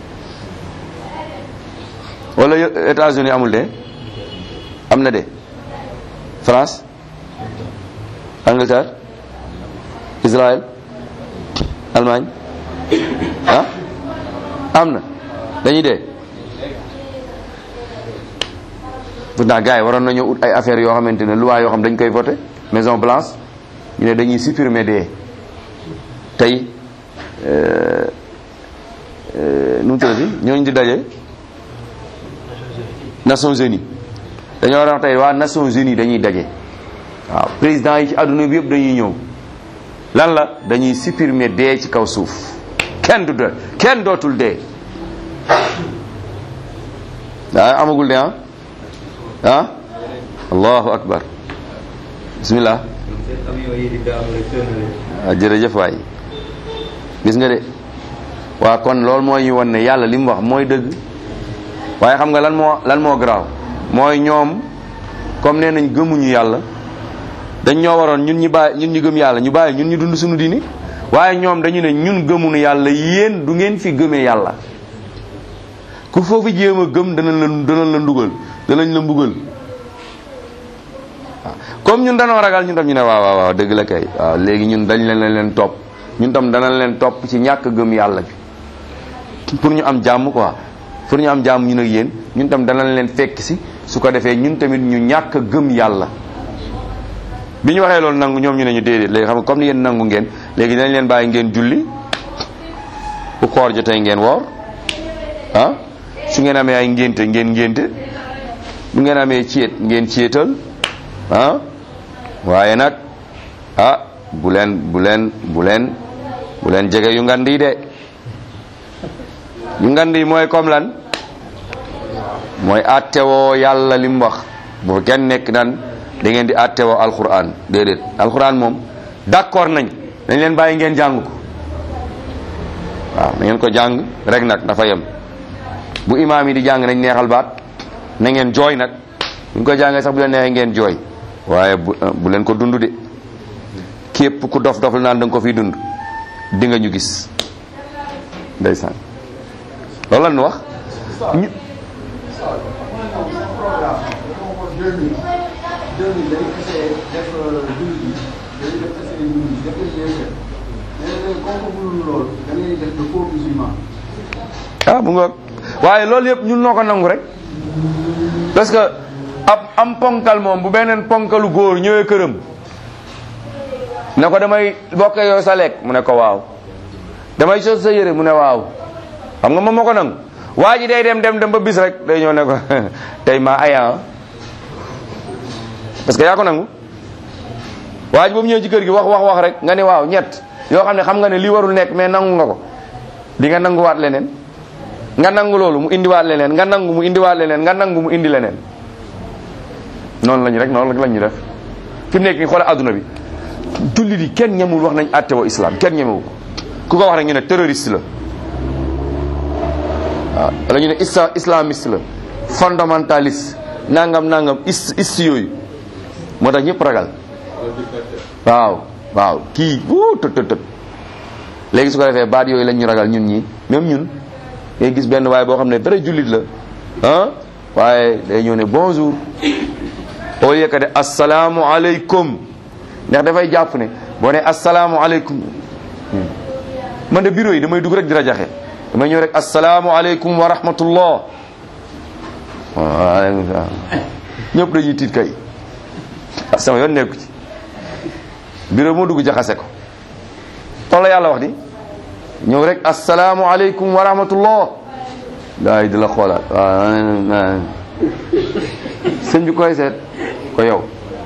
wala États-Unis amul de am na de France Angleterre Israël Allemagne ah am na dañuy dee pourtant gars yi waroon nañoo ut ay affaires yoo xamante ne loi yoo xam dañ koy voté Maison Blanche ñu ne dañuy supprimer dee tey nu mu tuddati ñooñu di daje Nations Unies dañoo war a wax tey waa Nations Unies dañuy daje waaw président yi ci àdduna bi yëpp dañuy ñëw lan la dañuy supprimer dee ci kaw suuf kenn du de kenn dootul dee daa amagul de ah ah allahu akbar bismillah waaw jërëjëf waay gis nga de waa kon loolu mooy ñu won ne yàlla li mu wax mooy dëgg waaye xam nga lan moo lan moo garaaw mooy ñoom comme nee nañ gëmuñu yàlla dañ ñoo waroon ñun ñu bàyyi ñun ñu gëm yàlla ñu bàyyi ñun ñu dund suñu diini waaye ñoom dañu ne ñun gëmuñu yàlla yéen du ngeen fi gëmee yàlla ku foofu jéem a gëm danañ la danañ la ndugal danañ la mbugal waaw comme ñun danoo ragal ñun tam ñu ne waaw waaw waaw dëgg la kay waaw léegi ñun dañ leen leen topp ñun tam danañ leen topp ci ñàkk gëm yàlla bi pour ñu am jàmm quoi pour ñu am jàmm ñun ak yéen ñun tam danañ leen fekk si su ko defee ñun tamit ñu ñàkk gëm yàlla bi ñu waxee loolu nangu ñoom ñu ne ñu déedéet léegi xam nga comme ni yéen nangu ngeen léegi dañ leen bàyyi ngeen julli bu koor jotee ngeen woor ah su ngeen amee ay ngénte ngeen ngénte bu ngeen amee céet ngeen céetal ah waaye nag ah bu leen bu leen bu leen bu leen jege yu ngand yi de yu ngand yi mooy comme lan mooy attewoo yàlla li mu wax bu kenn nekk nan da ngeen di attewoo alquran déedéet alquran moom d'accord nañ dañ leen bàyyi ngeen jàng ko waaw na ngeen ko jàng rek nag dafa yem bu imaam yi di jàng nañ neexal baat na ngeen jooy nag bu ñu ko jàngee sax bu leen neexee ngeen jooy waaye bu bu leen ko dund de képp ku dof dof la naan da nga ko fiy dund di nga ñu gis ndeysaan loolu la ñu wax ñu ah bu nga waaye loolu yëpp ñun noo ko nangu rek parce que ab am ponkal moom bu beneen ponkalu góor ñëwee këram ne ko damay bokke yow sa lekk mu ne ko waaw damay sos sa yére mu ne waaw xam nga moom moo ko nangu waa ji day dem dem dem ba bis rek day ñëw ne ko tey maa aya parce que yaa ko nangu waa ji ba mu ñëwee ci kër gi wax wax wax rek nga ne waaw ñett yoo xam ne xam nga ne lii warul nekk mais nangu nga ko di nga nanguwaat leneen nga nangu loolu mu indiwaat leneen nga nangu mu indiwaat leneen nga nangu mu indi leneen noonu lañu rek noonu la ñu def fi mu nekk nii xoolal adduna bi jullit yi kenn ñemul wax nañ àtte woo islam kenn ñemewu ko ku ko wax rek ñu ne terroriste la waaw wala ñu ne isla islamiste la fondamentaliste nangam nangam is ist yooyu moo tax ñëpp ragal waaw waaw kii wuu tët tët tët léegi su ko defee baat yooyu lañ ñu ragal ñun ñi même ñun ngay gis benn waaye boo xam ne dara jullit la ah waaye day ñëw ne bonjour au lieu que de asalaamu aleykum ndax dafay jàpp ne boo ne asalaamu aleykum man de bureau yi damay dugg rek di rajaxe damay ñëw rek asalaamu aleykum wa rahmatullah waaleykum salaam ñëpp dañuy tiit kay ah sama yoon nekku ci bureau moo dugg jaxase ko tool la yàlla wax di ñëw rek asalaamu aleykum wa rahmatullah daay di la xoolaat waaw sëñ bi koy seet ko yow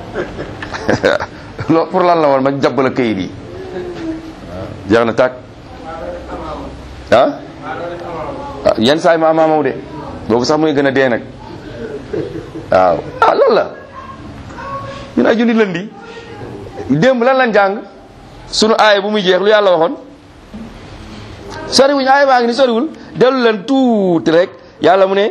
lo pour lan la woon ma jàpp la kayit yi jeex na tàkk ah yenn saa yi ma amaamaw de boobu sax muy gën a dee nag waaw ah lan la ñun ay junni lëndi démb lan lañ jàng sunu aaya bu muy jeex lu yàlla waxoon soriwuñ aaya baa ngi ni soriwul dellu leen tuuti rek yàlla mu ne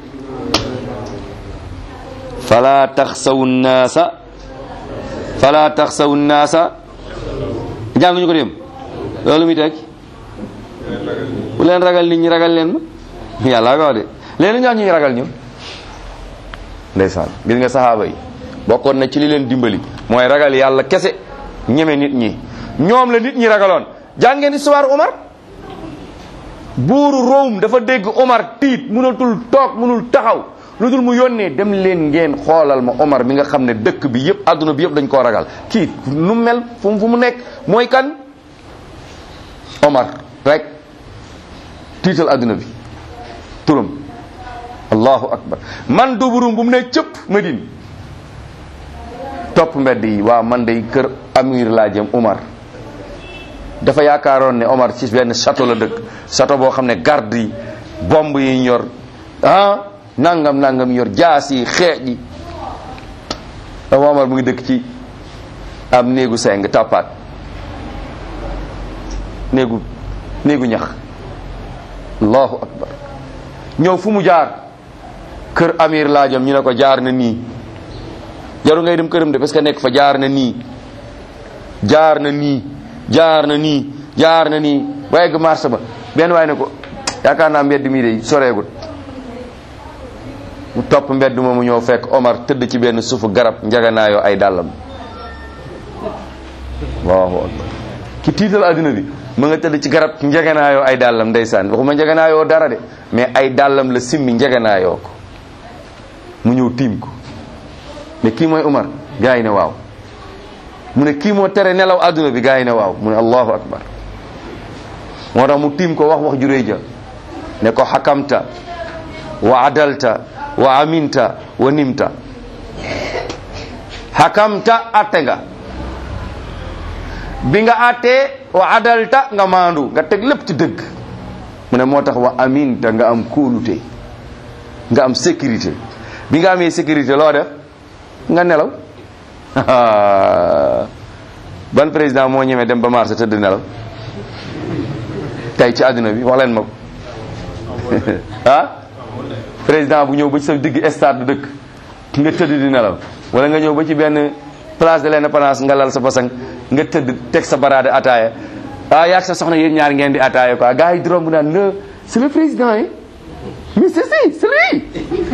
fala taxsawu naasa fala taxsawu naasa jànguñu ko dem loolu muy teg bu leen ragal nit ñi ragal leen ma yàlla ko wax de leen ñaax ñu ragal ñu ndeysaan gis nga saxaaba yi bokkoon na ci li leen dimbali mooy ragal yàlla kese ñeme nit ñi ñoom la nit ñi ragaloon jàngeen histoire Omar buuru Rome dafa dégg Omar tiit mënatul toog mënul taxaw lu dul mu yónnee dem leen ngeen xoolal ma Omar mi nga xam ne dëkk bi yëpp adduna bi yëpp dañ koo ragal kii nu mel fu mu fu mu nekk mooy kan Omar rek tiital adduna bi turam allahu akbar man duburum bu mu ne cëpp Medine topp mbedd yi waaw man day kër amir laa jëm Omar dafa yaakaaroon ne Omar ci benn château la dëkk château boo xam ne garde yi bomb yi ñor ah nangam nangam yor jaas yi xeej yi dafa Omar mu ngi dëkk ci am néegu seng tàppaat néegu néegu ñax allahu akbar ñëw fu mu jaar kër amir laajam ñu ne ko jaar na nii jaru ngay dem këram de parce que nekk fa jaar na nii jaar na nii jaar na nii jaar na nii ba egg marché ba benn waaye ne ko yaakaar naa mbedd mii de soreegut mu topp mbedd moomu ñëw fekk Omar tëdd ci benn suufu garab njaganaayoo ay dàllam allahu akbar ki tiital adduna bi mu nga tëdd ci garab njaganaayoo ay dàllam ndeysaan waxuma njaganaayoo dara de mais ay dàllam la simmi njaganaayoo ko mu ñëw tiim ko ne kii mooy Omar gaa yi ne waaw mu ne kii moo tere nelaw adduna bi gaa yi ne waaw mu ne allahu akbar moo tax mu tiim ko wax wax ju rëy ja ne ko xakamta wa adalta wa aminta wa nimta xakamta atte nga bi nga attee wa adalta nga maandu nga teg lépp ci dëgg mu ne moo tax wa aminta nga am kóolute nga am sécurité bi nga amee sécurité loo def nga nelaw ban président moo ñemee dem ba marché tëdd nelaw tey ci àdduna bi wax leen ma ko ah président bu ñëw ba ci sa digg stade dëkk nga tëdd di nelaw wala nga ñëw ba ci benn place de l'indépendance nga lal sa basang nga tëdd teg sa baraade ataaya ah yaag sa soxna yéen ñaar ngeen di ataaya quoi gars yi di romb naan le c'est le président yi mais c'est si c'est lui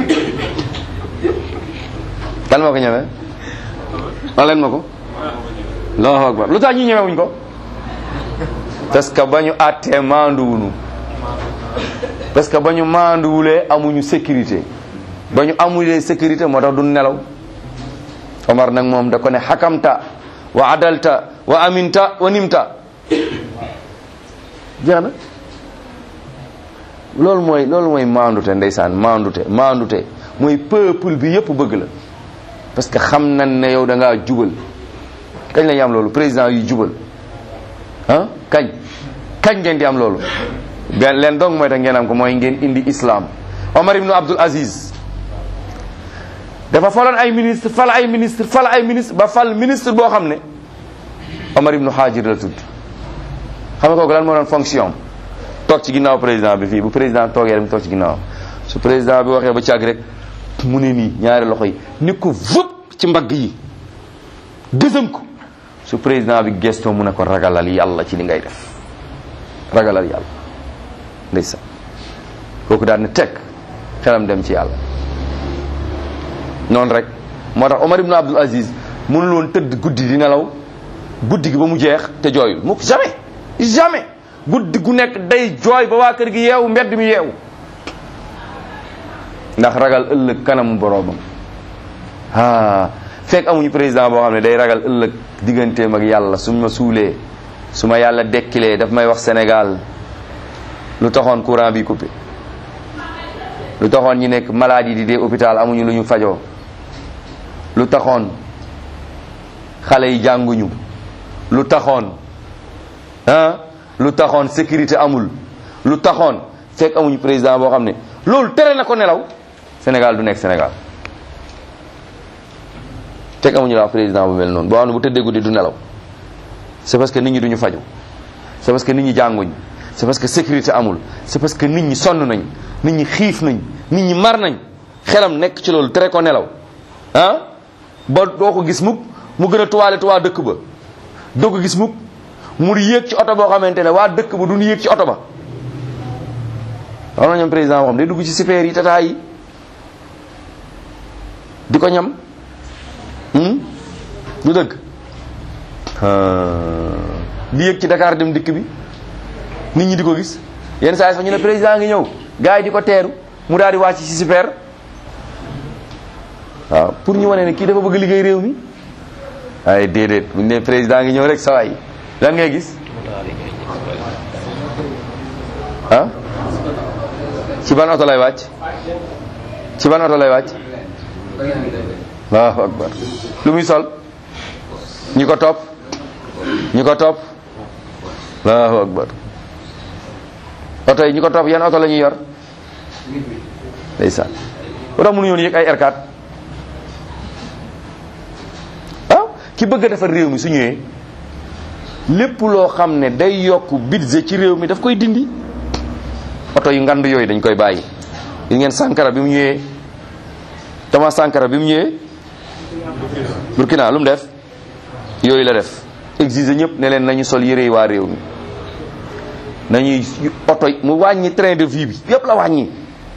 kan moo ko ñemee wax leen ma ko allahu akbar lu tax ñu ñemewuñ ko parce que ba ñu àttee maanduwunu parce que ba ñu maanduwulee amuñu sécurité ba ñu amulee sécurité moo tax du nelaw Omar nag moom da ko ne xakamta wa adalta wa aminta wa nimta jeex na loolu mooy loolu mooy maandute ndeysaan maandute maandute mooy peuple bi yëpp bëgg la parce que xam nañ ne yow da ngaa jubal kañ la ñu am loolu président yu jubal ah kañ kañ ngeen di am loolu benn leen dong mooy tax ngeen am ko mooy ngeen indi islam Omar ibnu Abdul Aziz dafa faloon ay ministre fal ay ministre fal ay ministre ba fal ministre boo xam ne Omar ibnu Haajir la tudd xam nga kooku lan moo doon fonction toog ci ginnaaw président bi fii bu président toogee dem toog ci ginnaaw su président bi waxee ba càgg rek mu ne nii ñaari loxo yi ni ko vëpp ci mbagg yi gësam ko su président bi gestoo mu ne ko ragalal yàlla ci li ngay def ragalal yàlla ndeysaan kooku daal ne teg xelam dem ci yàlla noonu rek moo tax Omar ibn Abdul Aziz mënul woon tëdd guddi di nelaw guddi gi ba mu jeex te jooyul mukk jamais jamais guddi gu nekk day jooy ba waa kër gi yeewu mbedd mi yeewu ndax ragal ëllëg kanamu boroomam ah fekk amuñu président boo xam ne day ragal ëllëg digganteem ak yàlla su ma suulee su ma yàlla dekkilee daf may wax Sénégal lu taxoon courant bi coupé lu taxoon ñi nekk malade yi di dee hôpital amuñu lu ñu fajoo lu taxoon xale yi jànguñu lu taxoon ah lu taxoon sécurité amul lu taxoon fekk amuñu président boo xam ne loolu tere na ko nelaw Sénégal du nekk Sénégal fekk amuñu la président bu mel noonu boo xam ne bu tëddee guddi du nelaw c'est parce que nit ñi duñu faju c'est parce que nit ñi jànguñ c'est parce que sécurité amul c'est parce que nit ñi sonn nañ nit ñi xiif nañ nit ñi mar nañ xelam nekk ci loolu tere ko nelaw ah ba doo ko gis mukk mu gën a tuwaale tuwaa dëkk ba doo ko gis mukk mu yéeg ci oto boo xamante ne waa dëkk ba duñu yéeg ci oto ba xam na ñoom président boo xam day dugg ci super yi tata yi di ko ñam du dëgg di yéeg ci Dakar dem dikk bi nit ñi di ko gis yenn saa yi sax ñu ne président ngi ñëw gars yi di ko teeru mu daal di wàcc ci super waaw pour ñu wane ne kii dafa bëgg liggéey réew mi waaye déedéet bu ñu ne président ngi ñëw rek sa waay lan ngay gis ah ci ban oto lay wàcc ci ban oto lay wàcc allahu akbar lu muy sol ñi ko topp ñi ko topp allahu akbar oto yi ñi ko topp yan oto la ñuy yor ndeysaan ba tax mënuñu woon yëg ay R4 ah ki bëgg a defar réew mi su ñëwee lépp loo xam ne day yokk budget ci réew mi daf koy dindi oto yu ngand yooyu dañ koy bàyyi gis ngeen Sankara bi mu ñëwee Thomas Sankara bi mu ñëwee Burkina lu mu def yooyu la def exiger ñëpp ne leen nañu sol yére yi waa réew mi nañuy oto mu wàññi train de vie bi yëpp la wàññi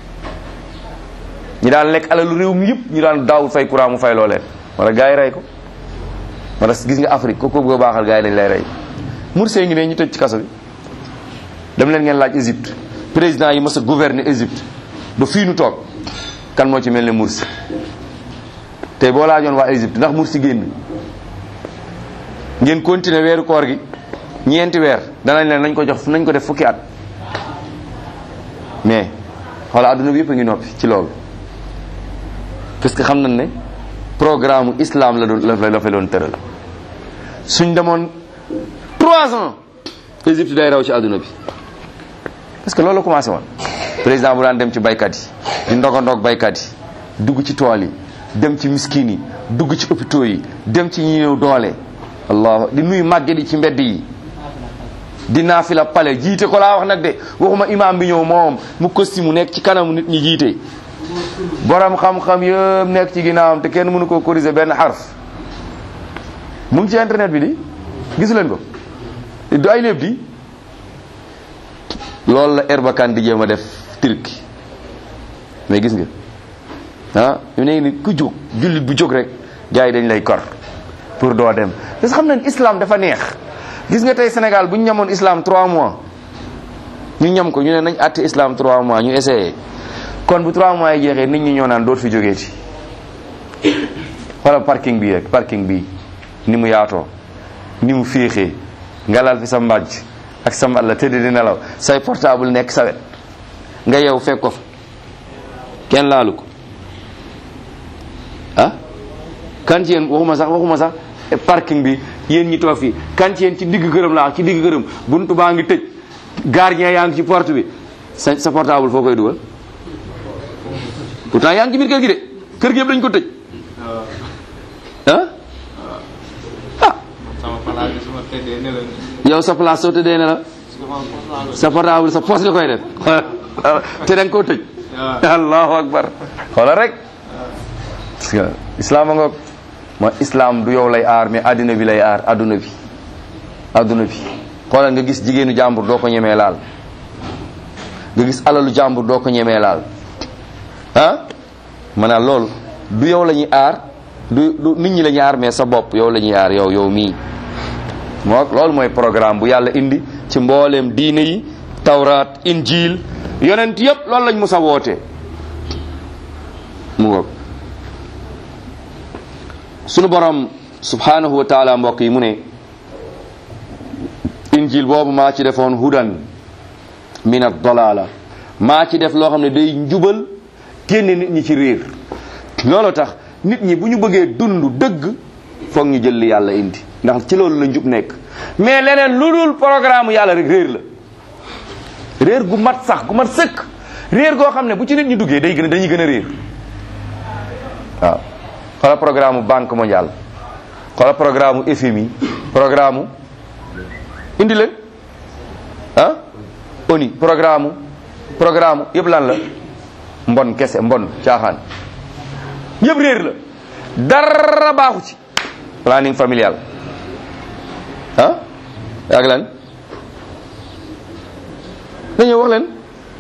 ñi daan lekk alalu réew mi yëpp ñu daan daawul fay courant mu fay loo leen wala gars yi rey ko wala gis nga Afrique ko ko bëgg a baaxal gars yi dañ lay rey Morsi ngi ne ñu tëj ci kaso bi dem leen ngeen laaj Égypte président yi mës a gouverner Égypte ba fii nu toog kan moo ci mel ne Morsi tey boo laajoon waa Égypte ndax Morsi génn ngeen continuer weeru koor gi ñeenti weer danañ leen nañ ko jox nañ ko def fukki at mais xoola adduna bi yëpp a ngi noppi ci loolu parce que xam nañ ne programme islam la doon la fa doon tëral suñ demoon trois ans Égypte day raw ci adduna bi parce que loolu la commencé woon président bu daan dem ci baykat yi di ndogandoog baykat yi dugg ci tool yi dem ci miskin yi dugg ci hôpitaux yi dem ci ñi ñëw doole allah di nuyu màgget yi ci mbedd yi di naafila pale jiite ko laa wax nag de waxuma imam bi ñëw moom mu costume mu nekk ci kanamu nit ñi jiite borom xam-xam yëpp nekk ci ginnaawam te kenn mënu koo corriger benn xarf mu ngi ci internet bi di gisu leen ko du ay léeb di loolu la Erbakan di jéem a def Turquie mais gis nga ah ñu ne ni ku jóg jullit bu jóg rek gars yi dañ lay kor pour doo dem parce que xam nañ islam dafa neex gis nga tey Sénégal bu ñu ñamoon islam 3 mois ñu ñam ko ñu ne nañ àtte islam 3 mois ñu essayé kon bu 3 mois yi jeexee nit ñi ñoo naan doot fi jógeeti xoolal parking bi rek parking bi ni mu yaatoo ni mu féexee nga lal fi sa mbàjj ak sa mbal la tëdd di nelaw say portable nekk sa wet nga yeew fekk ko fa kenn laalu ko ah kan ci yéen waxuma sax waxuma sax parking bi yéen ñi toog fii kan ci yéen ci digg këram laa ci digg këram buntu baa ngi tëj gardien yaa ngi ci porte bi sa sa portable foo koy dugal pourtant yaa ngi ci biir kër gi de kër gi yëpp dañ ko tëj ah ah sama place bi su ma tëddee ne la yow sa place soo tëddee ne la sama portable sa portable sa poche nga koy def te da nga koo tëj allahu akbar xoolal rek parce que islam a ngoog ma islam du yow lay aar mais adduna bi lay aar adduna bi adduna bi xoolal nga gis jigéenu jàmbur doo ko ñemee laal nga gis alalu jàmbur doo ko ñemee laal ah maanaam loolu du yow la ñuy aar du du nit ñi la ñuy aar mais sa bopp yow la ñuy aar yow yow mii moo loolu mooy programme bu yàlla indi ci mbooleem diine yi tawraat injil yonent yépp loolu lañ mës a woote mu ngoog sunu borom subhanahu wa taala mbokk yi mu ne injil boobu maa ci defoon hudan min ad-dalala maa ci def loo xam ne day njubal génne nit ñi ci réer loolu tax nit ñi bu ñu bëggee dund dëgg foog ñu jël li yàlla indi ndax ci loolu la njub nekk mais leneen lu dul programme yàlla rek réer la réer gu mat sax gu mat sëkk réer goo xam ne bu ci nit ñi duggee day gën a dañuy gën a réer waaw xoola programme banque mondiale xoola programme FMI programme indi leen ah ONU programme programme yëpp lan la mbon kese mbon caaxaan yëpp réer la dara baaxu ci planning familial ah ak lan dañoo wax leen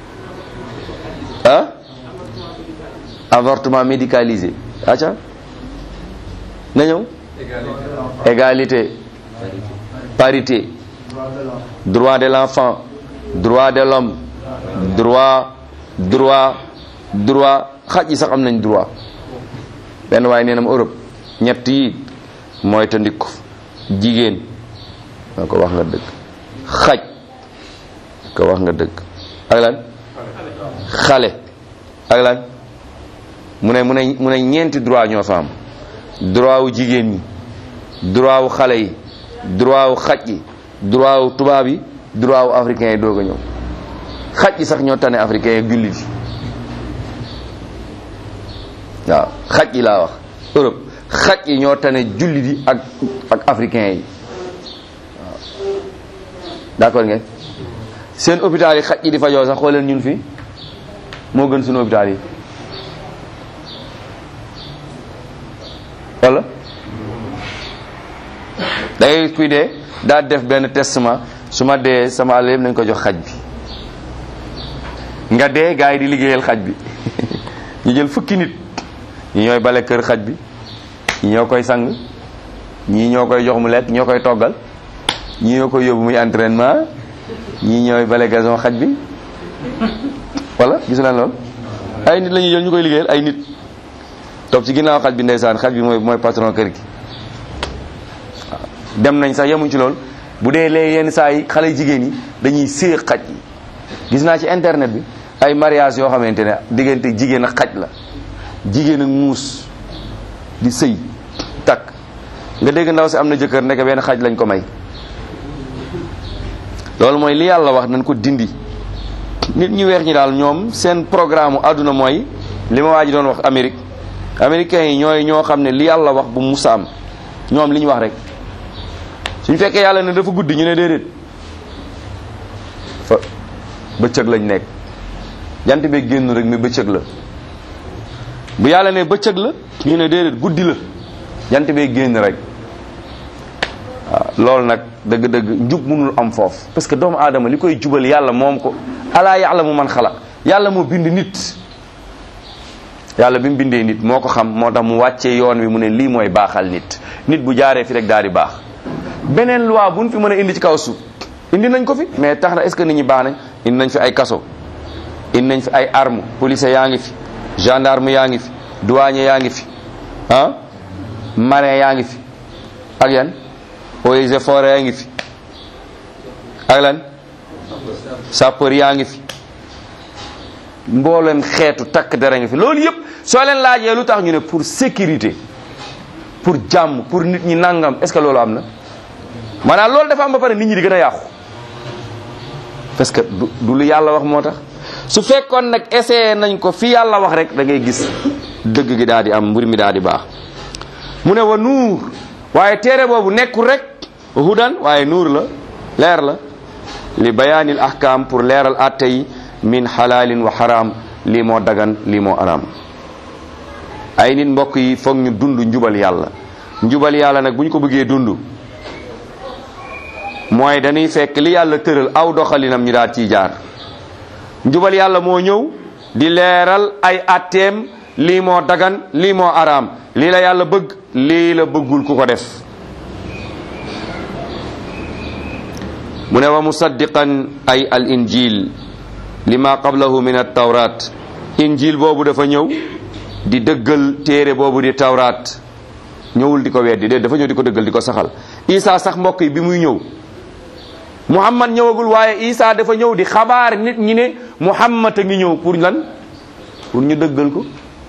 ah avortement médicalisé aca na ñëw égalité parité droit de l'enfant droit de l'homme droit droit droit xaj yi sax am nañ droit benn waaye nee na ma Europe ñett yi mooy ta ndikko jigéen maa ko wax nga dëgg xaj ko wax nga dëgg ak lan xale ak lan mu ne mu ne mu ne ñeenti droit ñoo fa am droit wu jigéen ñi droit wu xale yi droit wu xaj yi droit wu tubaab yi droit wu africain yi doog a ñëw xaj yi sax ñoo tane africain yi jullit yi waaw xaj yi laa wax Europe xaj yi ñoo tane jullit yi ak ak africain yi waaw d'accord ngeen seen hôpital yi xaj yi di fajoo sax xooleen ñun fii moo gën suñu hôpital yi wala da ngay kuy dee daa def benn testament su ma dee sama àll yëpp nañ ko jox xaj bi nga dee gars yi di liggéeyal xaj bi ñu jël fukki nit ñi ñooy bale kër xaj bi ñi ñoo koy sang ñii ñoo koy jox mu lekk ñoo koy toggal ñii ñoo koy yóbbu muy entraînement ñii ñooy bale gazon xaj bi wala gis leen lool ay nit la ñuy jël ñu koy liggéeyal ay nit topp ci ginnaaw xaj bi ndeysaan xaj bi mooy mooy patron kër gi waaw dem nañ sax yemuñ ci lool bu dee lee yenn saa yi xale jigéen yi dañuy séex xaj yi gis naa ci internet bi ay mariage yoo xamante ne diggante jigéen ak xaj la jigéen ak muus di sëy takk nga dégg ndaw si am na jëkkër nekk benn xaj lañ ko may loolu mooy li yàlla wax nañ ko dindi nit ñu weex ñi daal ñoom seen programme àdduna mooy li ma waa ji doon wax Amérique américains yi ñooy ñoo xam ne li yàlla wax bu musa am ñoom li ñu wax rek suñ fekkee yàlla ne dafa guddi ñu ne déedéet fa bëccëg lañ nekk jant bi génn rek ne bëccëg la bu yàlla ne bëccëg la ñu ne déedéet guddi la jant bee génn rek waaw loolu nag dëgg-dëgg njub mënul am foofu parce que doomu aadama li koy jubal yàlla moom ko alaa yàlla mu man xalaq yàlla moo bind nit yàlla bi mu bindee nit moo ko xam moo tax mu wàccee yoon wi mu ne lii mooy baaxal nit nit bu jaaree fi rek daal di baax beneen loi buñ fi mën a indi ci kaw suuf indi nañ ko fi mais tax na est ce que nit ñi baax nañ indi nañ fi ay kaso indi nañ fi ay arme police yaa ngi fi gendarme yaa ngi fi douanier yaa ngi fi ah marin yaa ngi fi ak yan eaux et forêt yaa ngi fi ak lan sapeur yaa ngi fi mboolem xeetu takk dara ngi fi loolu yëpp soo leen laajee lu tax ñu ne pour sécurité pour jàmm pour nit ñi nangam est ce que loolu am na maanaam loolu dafa am ba pare nit ñi di gën a yàqu parce que du du lu yàlla wax moo tax su fekkoon nag essayé nañ ko fi yàlla wax rek da ngay gis dëgg gi daal di am mbir mi daal di baax mu ne wa nuur waaye téere boobu nekkul rek hudan waaye nuur la leer la li bayaanil ahkam pour leeral atte yi min xalaalin wa xaraam lii moo dagan lii moo araam ay nit mbokk yi foog ñu dund njubal yàlla njubal yàlla nag bu ñu ko bëggee dund mooy dañuy fekk li yàlla tëral aw doxalinam ñu daal ciy jaar njubal yàlla moo ñëw di leeral ay atteem lii moo dagan lii moo araam lii la yàlla bëgg lii la bëggul ku ko def mu ne wa musaddiqan ay al injil lima qablahu min at tawrat injil boobu dafa ñëw di dëggal téere boobu di tawraat ñëwul di ko weddi de dafa ñëw di ko dëggal di ko saxal isa sax mbokk yi bi muy ñëw muhammad ñëwagul waaye isa dafa ñëw di xabaar nit ñi ne muhammad a ngi ñëw pour lan pour ñu dëggal ko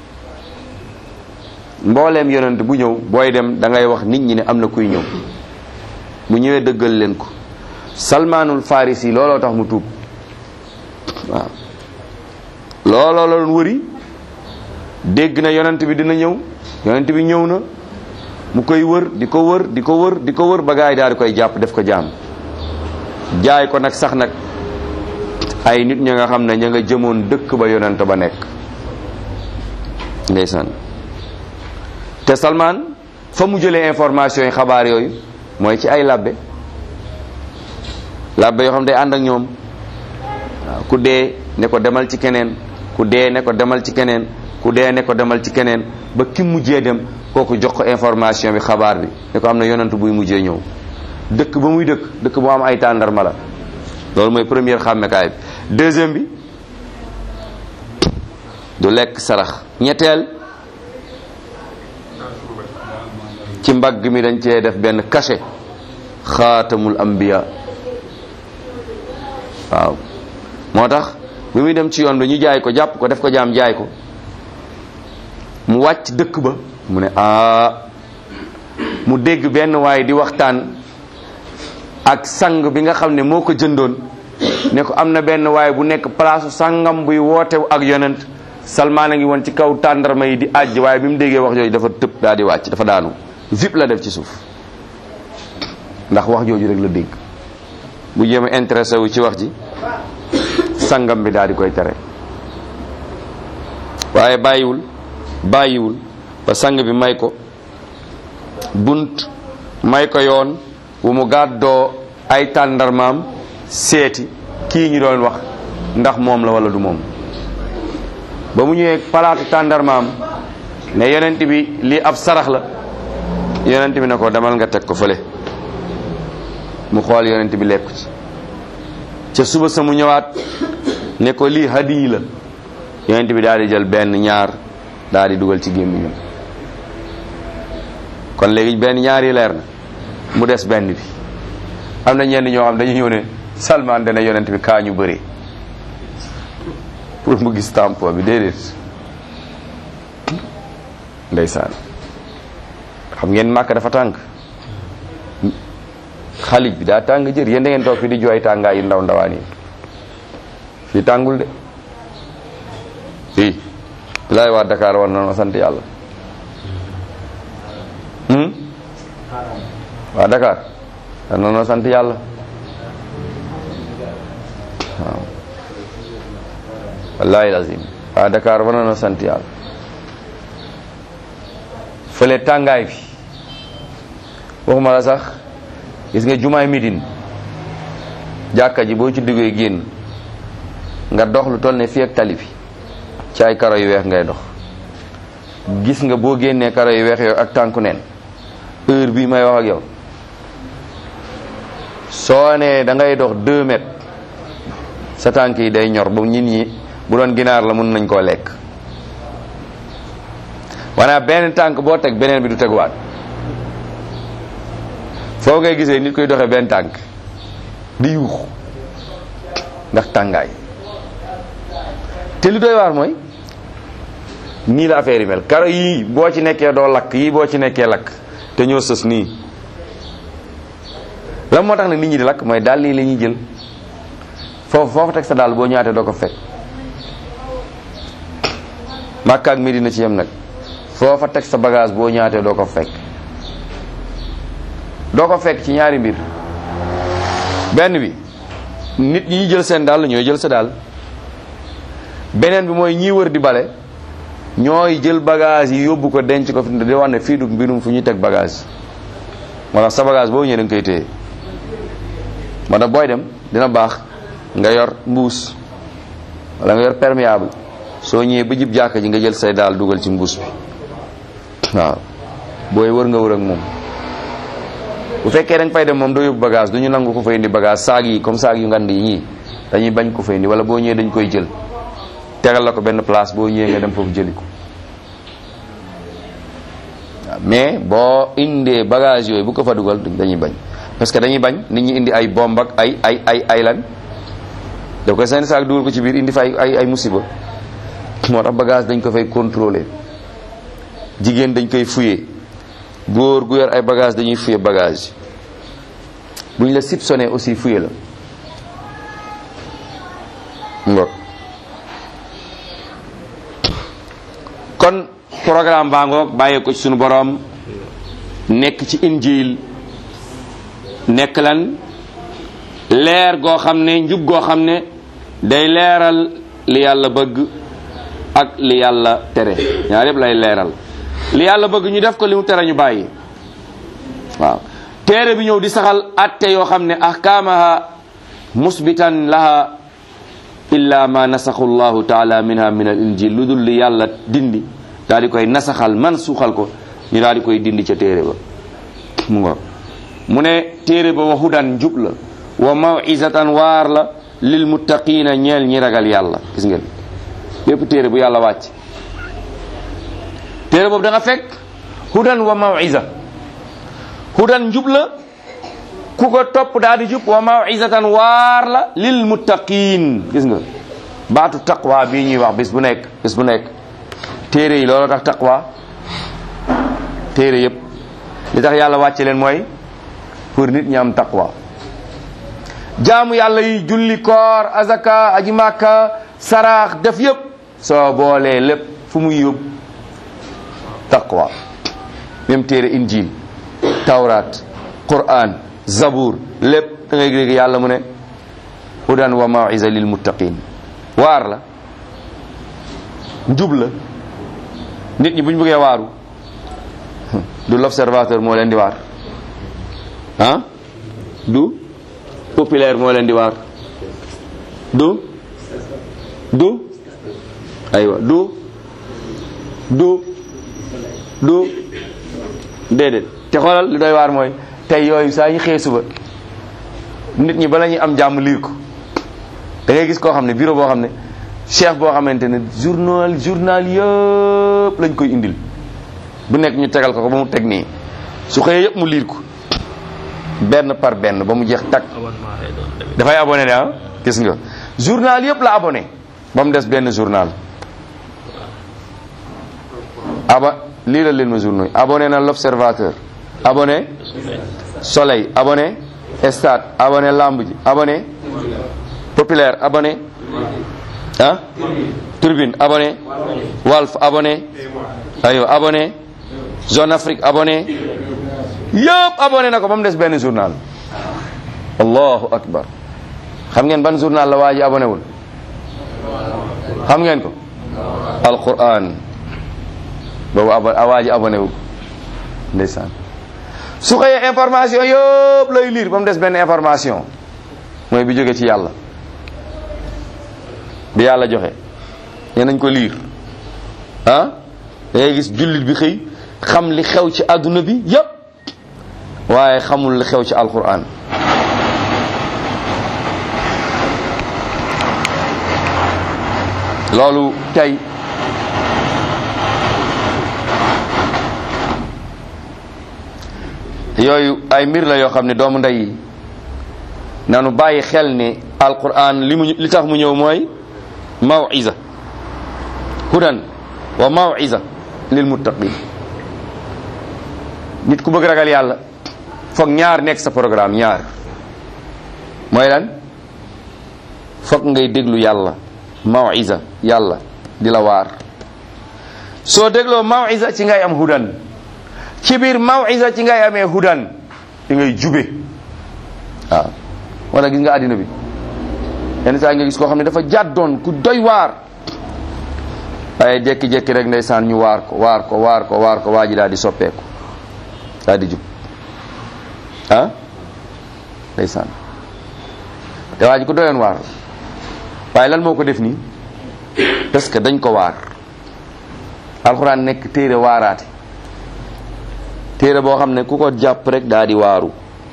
mbooleem yonent bu ñëw booy dem da ngay wax nit ñi ne am na kuy ñëw bu ñëwee dëggal leen ko salmaanul farisi looloo tax mu tuub waaw looloo la doon wëri dégg na yonent bi dina ñëw yonent bi ñëw na mu koy wër di ko wër di ko wër di ko wër ba gaay daal di koy jàpp def ko jaam jaay ko nag sax nag ay nit ña nga xam ne ña nga jëmoon dëkk ba yonent ba nekk ndeysaan te Salman fa mu jëlee information yi xabaar yooyu mooy ci ay labbe labbe yoo xam day ànd ak ñoom waaw ku dee ne ko demal ci keneen ku dee ne ko demal ci keneen ku dee ne ko demal ci keneen ba ki mujjee dem kooku jox ko information bi xabaar bi ne ko am na yonent buy mujjee ñëw dëkk ba muy dëkk dëkk bu am ay tàndarma la loolu mooy première xàmmekaay bi deuxième bi du lekk sarax ñetteel ci mbagg mi dañ cee def benn cachet xaatamul ambiya waaw moo tax bi muy dem ci yoon bi ñu jaay ko jàpp ko def ko jaam jaay ko mu wàcc dëkk ba mu ne aa mu dégg benn waaye di waxtaan ak sang bi nga xam ne moo ko jëndoon ne ko am na benn waaye bu nekk palaasu sangam buy woote ak yonent Salmaan a ngi woon ci kaw tàndarma yi di àjj waaye bi mu déggee wax jooju dafa tëb daal di wàcc dafa daanu vip la def ci suuf ndax wax jooju rek la dégg bu jéem a intéressé wu ci wax ji sangam bi daal di koy tere waaye bàyyiwul bàyyiwul ba sang bi may ko bunt may ko yoon wu mu gàddoo ay tàndarmaam seeti kii ñu doon wax ndax moom la wala du moom ba mu ñëwee palaatu tàndarmaam ne yonent bi lii ab sarax la yonent bi ne ko demal nga teg ko fële mu xool yonent bi lekku ci ca suba sa mu ñëwaat ne ko lii hadiyi la yonent bi daal di jël benn ñaar daal di dugal ci gémmiñam kon léegi benn ñaar yi leer na mu des benn bi am na ñenn ñoo xam dañu ñëw ne Salman dana yonent bi kaa ñu bëri pour mu gis tampon bi déedéet ndeysaan xam ngeen màkk dafa tàng xalij bi daa tàng jër yéen da ngeen toog fi di jooy tàngaay yu ndaw ndawaan yi fii tàngul de fii bilaay waa Dakar war na sant yàlla waa Dakar war na sant yàlla waaw wallahi lazim waa Dakar war na sant yàlla fële tàngaay bi waxuma la sax gis nga jumaay midin jàkka ji boo ci duggee génn nga dox lu toll ne fii ak tali bi ci ay karo yu weex ngay dox gis nga boo génnee karo yu weex yooyu ak tànku neen heure bii may wax ak yow soo nee da ngay dox deux mètres sa tànk yi day ñor ba nit ñi bu doon ginaar la mën nañ koo lekk wanaa benn tànk boo teg beneen bi du teguwaat foo ngay gisee nit koy doxee benn tànk di yuux ndax tàngaay te li doy waar mooy nii la affaire yi mel karo yii boo ci nekkee doo lakk yii boo ci nekkee lakk te ñoo sës nii lan moo tax nag nit ñi di lakk mooy dàll yi la ñuy jël foofu foofu teg sa daal boo ñaatee doo ko fekk Makka ak Medina ci yem nag foofa teg sa bagage boo ñaatee doo ko fekk doo ko fekk ci ñaari mbir benn bi nit ñi jël seen daal ñooy jël sa daal beneen bi mooy ñii wër di bale ñooy jël bagage yi yóbbu ko denc ko fi di wax ne fii du mbirum fu ñuy teg bagage moo tax sa bagage boo ñëwee da nga koy téye moo tax booy dem dina baax nga yor mbuus wala nga yor perméable soo ñëwee ba jib jàkka ji nga jël say daal dugal ci mbuus bi waaw booy wër nga wër ak moom bu fekkee da nga fay dem moom doo yóbbu bagage du ñu nangu ko fay indi bagage saag yi comme saag yu ngand yi ñii dañuy bañ ko fay indi wala boo ñëwee dañ koy jël tegal la ko benn place boo ñëwee nga dem foofu jëli ko waaw mais boo indee bagage yooyu bu ko fa dugal dañuy bañ parce que dañuy bañ nit ñi indi ay bomb ak ay ay ay ay lan da koy seen saak dugal ko ci biir indi fa ay ay ay musiba moo tax bagage dañ ko fay contrôler jigéen dañ koy fuye góor gu yor ay bagage dañuy fuye bagage bu ñu la soupçonné aussi fuye la ngok kon programme baa ngoog bàyyee ko ci sunu boroom nekk ci injil nekk lan leer goo xam ne njub goo xam ne day leeral li yàlla bëgg ak li yàlla tere ñaar yëpp lay leeral li yàlla bëgg ñu def ko li mu tere ñu bàyyi waaw téere bi ñëw di saxal atte yoo xam ne ahkaamaha musbitan laha illa ma nasaxu llahu taala minha min al injil lu dul li yàlla dindi daal di koy nasaxal man suuxal ko ñu daal di koy dindi ca téere ba mu ngo mu ne téere ba wa hudan njub la wa mawizatan waar la lil muttaqina ñeel ñi ragal yàlla gis ngeen bépp téere bu yàlla wàcc téere boobu da nga fekk hudan wa mawiza hudan njub la ku ko topp daal di jub wa mawizatan waar la lil muttaqin gis nga baatu taqwa bii ñuy wax bis bu nekk bis bu nekk téere yi loolu tax taqwa téere yëpp li tax yàlla wàcce leen mooy pour nit ñi am taqwa jaamu yàlla yi julli koor azaka aji màkka saraax def yëpp soo boolee lépp fu muy yóbbu taqwa même téere injil tawrat quran zabur lépp da ngay dégg yàlla mu ne hudan wa mawisa lil muttaqin waar la njub la nit ñi bu ñu bëggee waaru du l'observateur moo leen di waar ah du populaire moo leen di waar du du aywa du du du déedéet te xoolal li doy waar mooy tey yooyu saa ñu xëy suba nit ñi bala ñuy am jàmm liir ko da ngay gis koo xam ne bureau boo xam ne chef boo xamante ne journal journal yëpp lañ koy indil bu nekk ñu tegal ko ko ba mu teg nii su xëyee yëpp mu liir ko benn par benn ba mu jeex tag dafay abonné ne ah gis nga journal yëpp la abonné ba mu des benn journal aba lii la leen ma journaux yi abonné na l'observateur abonné soleil abonné stade abonné lamb ji abonné populaire abonné ah turbine abonné walf abonné ayo abonné zone afrique abonné yëpp abonné na ko ba mu des benn journal allahu akbar xam ngeen ban journal la waa ji abonné wul xam ngeen ko alquran boobu abo waa ji abonné wul ndeysaan su xëyee information yëpp lay lire ba mu des benn information mooy bi jóge ci yàlla bi yàlla joxe nee nañ ko lire ah da ngay gis jullit bi xëy xam li xew ci àdduna bi yëpp waaye xamul li xew ci alquran loolu tey yooyu ay mbir la yoo xam ne doomu ndey yi nanu bàyyi xel ne alquran li mu li tax mu ñëw mooy mawiza hudan wa mawiza lil muttaqin nit ku bëgg ragal yàlla foog ñaar nekk sa programme ñaar mooy lan fokk ngay déglu yàlla mawisa yàlla di la waar soo dégloo mawisa ci ngay am hudan ci biir mawisa ci ngay amee hudan di ngay jube waaw wala gis nga àddina bi yenn saa nga gis koo xam ne dafa jàddoon ku doy waar waaye jékki-jékki rek ndeysaan ñu waar ko waar ko waar ko waar ko waa ji daal di soppeeku daal di jub ah ndeysaan te waa ji ku doyoon waar waaye lan moo ko def nii parce que dañ ko waar alxuraan nekk téere waaraate téere boo xam ne ku ko jàpp rek daal di waaru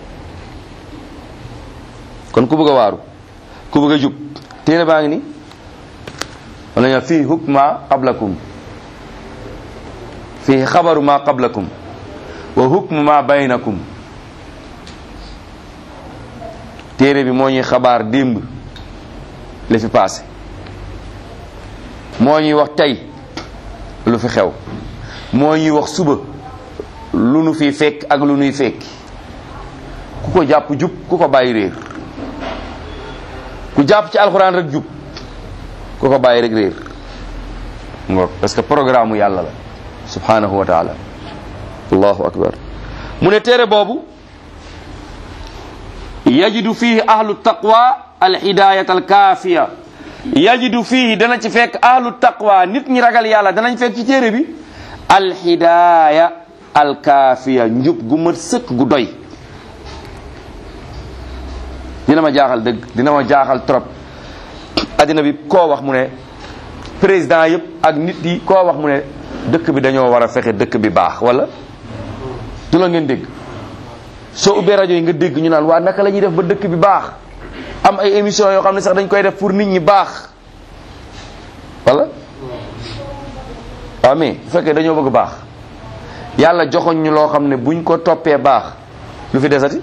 kon ku bëgg a waaru ku bëgg a jub téere baa ngi ni wala ñu fii hukma qablakum fii xabaru ma qablakum wa hukmu ma baynakum téere bi moo ñuy xabaar démb li fi passé moo ñuy wax tey lu fi xew moo ñuy wax suba lu nu fi fekk ak lu nuy fekki ku ko jàpp jub ku ko bàyyi réer ku jàpp ci alxuraan rek jub ku ko bàyyi rek réer ngoog parce que programme yàlla la subhanahu wa taala allahu akbar mu ne téere boobu yajidu fihi ahlu taqwa alhidayat alkaafiya yajidu fihi dana ci fekk ahlu taqwa nit ñi ragal yàlla danañ fekk ci téere bi alhidaya alkaafiya njub gu mat sëkk gu doy dina ma jaaxal dëgg dina ma jaaxal trop addina bi koo wax mu ne président yëpp ak nit yi koo wax mu ne dëkk bi dañoo war a fexe dëkk bi baax wala du la ngeen dégg soo ubbee rajo yi nga dégg ñu naan waa naka la ñuy def ba dëkk bi baax am ay émission yoo xam ne sax dañ koy def pour nit ñi baax wala waaw mais bu fekkee dañoo bëgg baax yàlla joxoñ ñu loo xam ne buñ ko toppee baax lu fi desati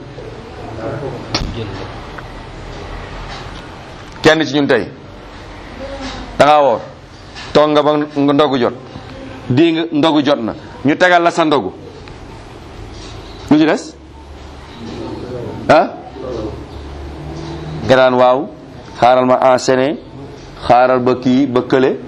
kenn ci ñun tey da ngaa woor toog nga ba nga ndogu jot di nga ndogu jot na ñu tegal la sa ndogu lu ci des ah nga daan waaw xaaral ma enchaîner xaaral ba kii ba kële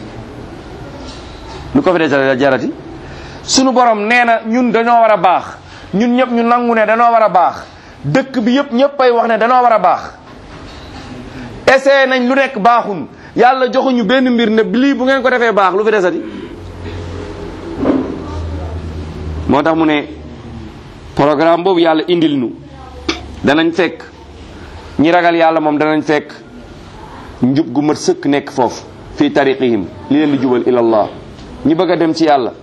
lu ko fi dee jarati sunu borom nee na ñun dañoo war a baax ñun ñëpp ñu nangu ne dañoo war a baax dëkk bi yëpp ñëpp ay wax ne dañoo war a baax essayé nañ lu nekk baaxun yàlla joxuñu benn mbir ne lii bu ngeen ko defee baax lu fi desati moo tax mu ne programme boobu yàlla indil nu danañ fekk ñi ragal yàlla moom danañ fekk njub gu mat sëkk nekk foofu fii tariqihim li leen di jubal ilallah ñi bëgg a dem ci yàlla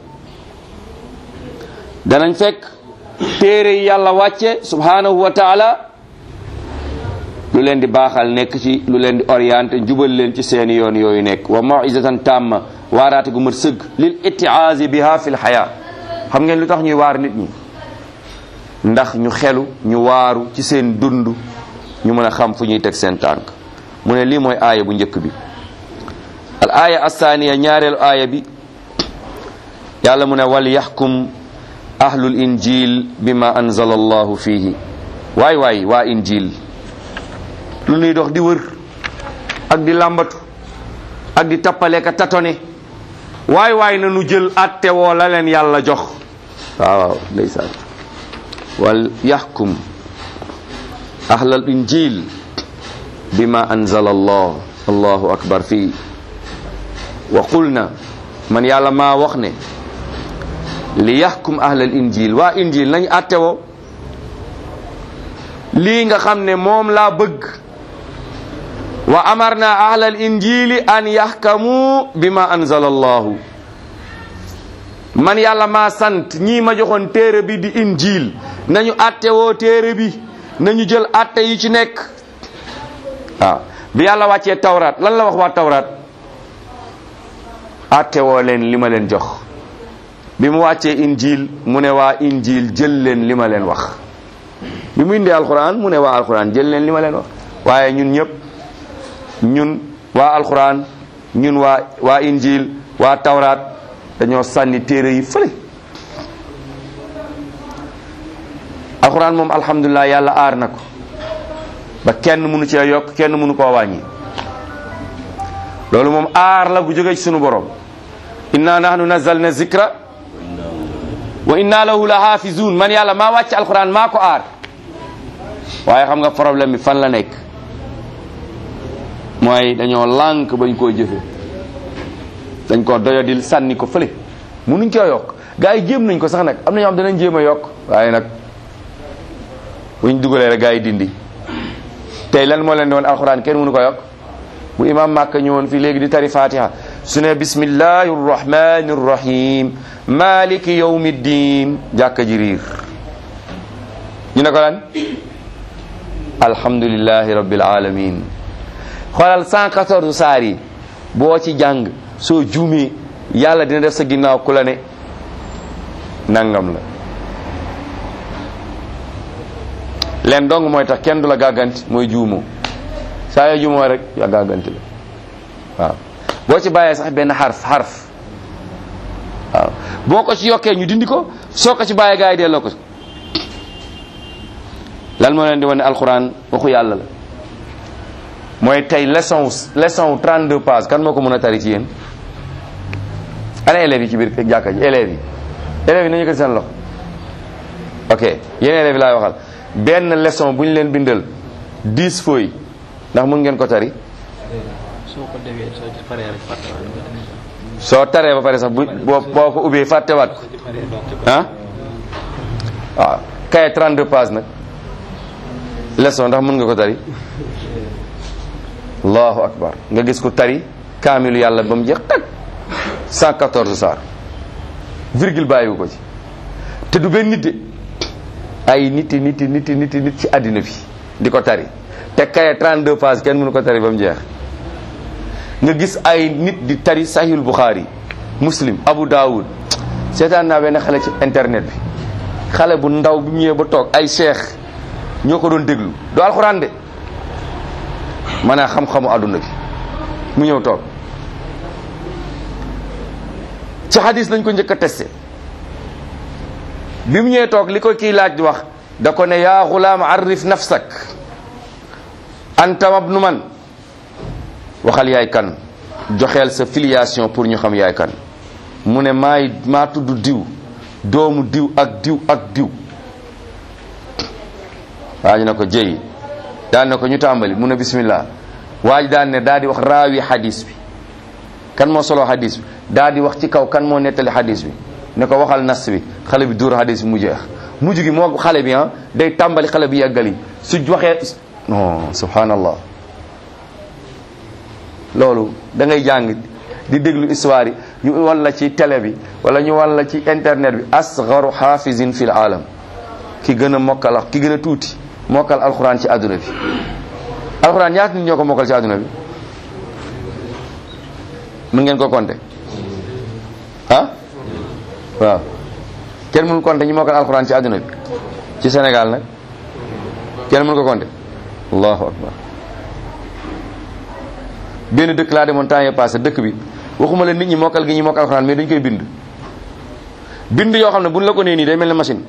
danañ fekk téere yi yàlla wàcce subhanahu wa taala lu leen di baaxal nekk ci lu leen di orienté jubal leen ci seeni yoon yooyu nekk wa mawizatan tamma waaraate gu mat sëgg lil ittiaazi biha fi lxaya xam ngeen lu tax ñuy waar nit ñi ndax ñu xelu ñu waaru ci seen dund ñu mën a xam fu ñuy teg seen tànk mu ne lii mooy aaya bu njëkk bi al aaya assaaniya ñaareelu aaya bi yàlla mu ne wal yaxkum ahlul injil bima anzala allahu fihi waay waay waa injil lu nuy dox di wër ak di làmbatu ak di tappale ka tatone waay waay na nu jël atte woo la leen yàlla jox waaw waaw ndeysaan wal yaxkum ahlal injil bima anzala allah allahu akbar fii wa qulna man yàlla maa wax ne li yaxkum ahlal injil waa injil nañ atte woo lii nga xam ne moom laa bëgg wa amarna ahlal injili an yaxkamu bima anzala allahu man yàlla maa sant ñii ma joxoon téere bi di injil nañu atte woo téere bi nañu jël atte yi ci nekk waaw bi yàlla wàccee tawraat lan la wax waa tawraat atte woo leen li ma leen jox bi mu wàccee injil mu ne waa injil jël leen li ma leen wax bi mu indee alquran mu ne waa alquran jël leen li ma leen wax waaye ñun ñëpp ñun waa alquran ñun waa waa injil waa tawraat dañoo sànni téere yi fële alquran moom alhamdulilah yàlla aar na ko ba kenn mënu cee yokk kenn mënu koo wàññi loolu moom aar la bu jógee ci sunu borom inna nahnu nazzalna zikra wa inna lahu la hafizun man yàlla maa wàcc alquran maa ko aar waaye xam nga problème bi fan la nekk mooy dañoo lànk bañ koo jëfe dañ ko doyadil sànni ko fële munuñ coo yokk gaa yi jéem nañ ko sax nag am na ñoo xam danañ jéem a yokk waaye nag buñ dugalee rek gaa yi dindi tey lan moo leen di woon alxuraan kenn mënu ko yokk bu imam màkk ñëwoon fii léegi di tari fatiha su ne bismillahi rrahmani rrahim maliki yawmi ddin jàkka ji riir ñu ne ko lan alhamdulillahi rabbil alamin xoolal 114 saar yi boo ci jàng soo juumee yàlla dina def sa ginnaaw ku la ne nangam la leen dong mooy tax kenn du la gàgganti mooy juumoo saa yoo juumoo rek ya gàgganti la waaw boo ci bàyyee sax benn xarf xarf waaw boo ko ci yokkee ñu dindi ko soo ko ci bàyyee gaa yi delloo ko lan moo leen di wane alxuraan waxu yàlla la mooy tey leçon leçon 32 pages kan moo ko mën a tari ci yéen ana élèves yi ci biir jàkka ji élèves yi élèves yi nañu ko seen loxo ok yéen élèves yi laay waxal benn leçon bu ñu leen bindal 10 feuilles ndax mun ngeen ko tari soo ko defee soo ci paree rek fàttewaat nga soo taree ba pare sax bu boo boo ko ubbee fàttewaat ko ah waaw kaye 32 pages nag leçon ndax mun nga ko tari allahu akbar nga gis ko tari kaamilu yàlla ba mu jeex tag 114 saar virgule bàyyiwu ko ci te du benn nit de ay niti niti niti niti nit ci àddina bi di ko tari te kaye 32 pages kenn mënu ko tari ba mu jeex nga gis ay nit di tari sahihul bukhari muslim abu daawud seetaan naa benn xale ci internet bi xale bu ndaw bi mu ñëwee ba toog ay cheikh ñoo ko doon déglu du alxuraan de maanaam xam-xamu àdduna bi mu ñëw toog ci hadis lañ ko njëkk a testé bi mu ñëwee toog li ko kii laaj di wax da ko ne yaa xulaam arif nafsak anta mabnu man waxal yaay kan joxeel sa filiation pour ñu xam yaay kan mu ne maay maa tudd diw doomu diw ak diw ak diw waa ji na ko jëy daan na ko ñu tàmbali mu ne bismillah waa ji daan ne daal di wax raawi hadis bi kan moo solo hadis bi daal di wax ci kaw kan moo nettali hadis bi ne ko waxal nas bi xale bi dóor hadis bi mu jeex mujj gi moo xale bi ah day tàmbali xale bi yeggali su waxee non subhanallah loolu da ngay jàng di déglu histoire yi ñu wan la ci télé bi wala ñu wan la ci internet bi asgaru xaafizin fil alam ki gën a mokkal ki gën a tuuti mokkal alxuraan ci àdduna bi alxuraan ñaata nit ñoo ko mokkal ci àdduna bi mën ngeen ko compter ah waaw kenn mënul compter ñu mokkal alxuraan ci àdduna bi ci Sénégal nag kenn mënu ko compter allahu akbar benn dëkk laa demoon temps yii passé dëkk bi waxuma la nit ñi mokkal gi ñi mokkal alxuraan mais dañ koy bind bind yoo xam ne buñ la ko nee nii day mel ne machine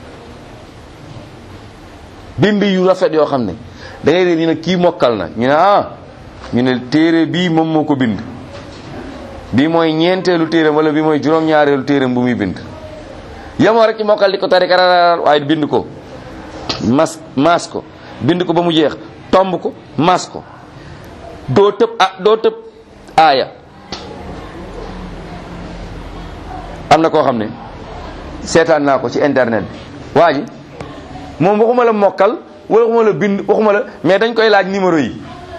bind yu rafet yoo xam ne da ngay dee ñu ne kii mokkal na ñu ne ah ñu ne téere bii moom moo ko bind bii mooy ñeenteelu téeram wala bii mooy juróom-ñaareelu téeram bu muy bind yemoo rek ci mokkal di ko tari kararaar waaye bind ko mas maas ko bind ko ba mu jeex tomb ko maas ko doo tëb ah doo tëb aaya am na koo xam ne seetaan naa ko ci internet bi waa ji moom waxuma la mokkal wala waxuma la bind waxuma la mais dañ koy laaj numéro yi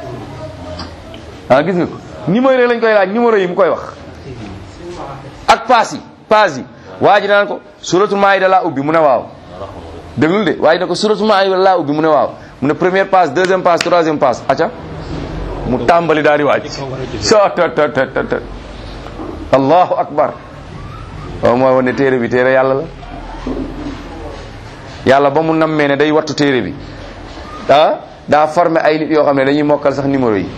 ah gis nga ko numéro yi lañ koy laaj numéro yi mu koy wax ak paas yi paas yi waa ji naan ko suratul maayida laa ubbi mu ne waaw déglul de waa ji ne ko suratul maayida laa ubbi mu ne waaw mu ne première passe deuxième passe troisième passe acca mu tàmbali daal di waaj so tot tot tot tot allahu akbar waaw mooy wane téere bi téere yàlla la yàlla ba mu nammee ne day wattu téere bi ah daa formé ay nit yoo xam ne dañuy mokkal sax numéro yi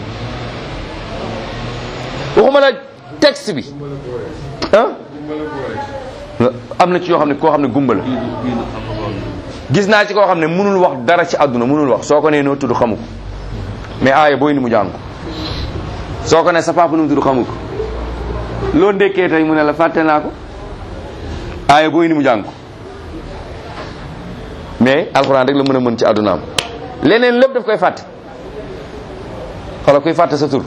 waxuma la texte bi ah am na ci yoo xam ne koo xam ne gumba la gis naa ci koo xam ne mënul wax dara ci àdduna mënul wax soo ko nee noo tudd xamu ko mais aaya booy ni mu jàng ko soo ko ne sa papa nu mu tudd xamu ko loo ndekkee tey mu ne la fàtte naa ko aaya booy ni mu jàng ko mais alxuraan rek la mën a mën ci àddunaam leneen lépp daf koy fàtte xala koy fàtte sa tur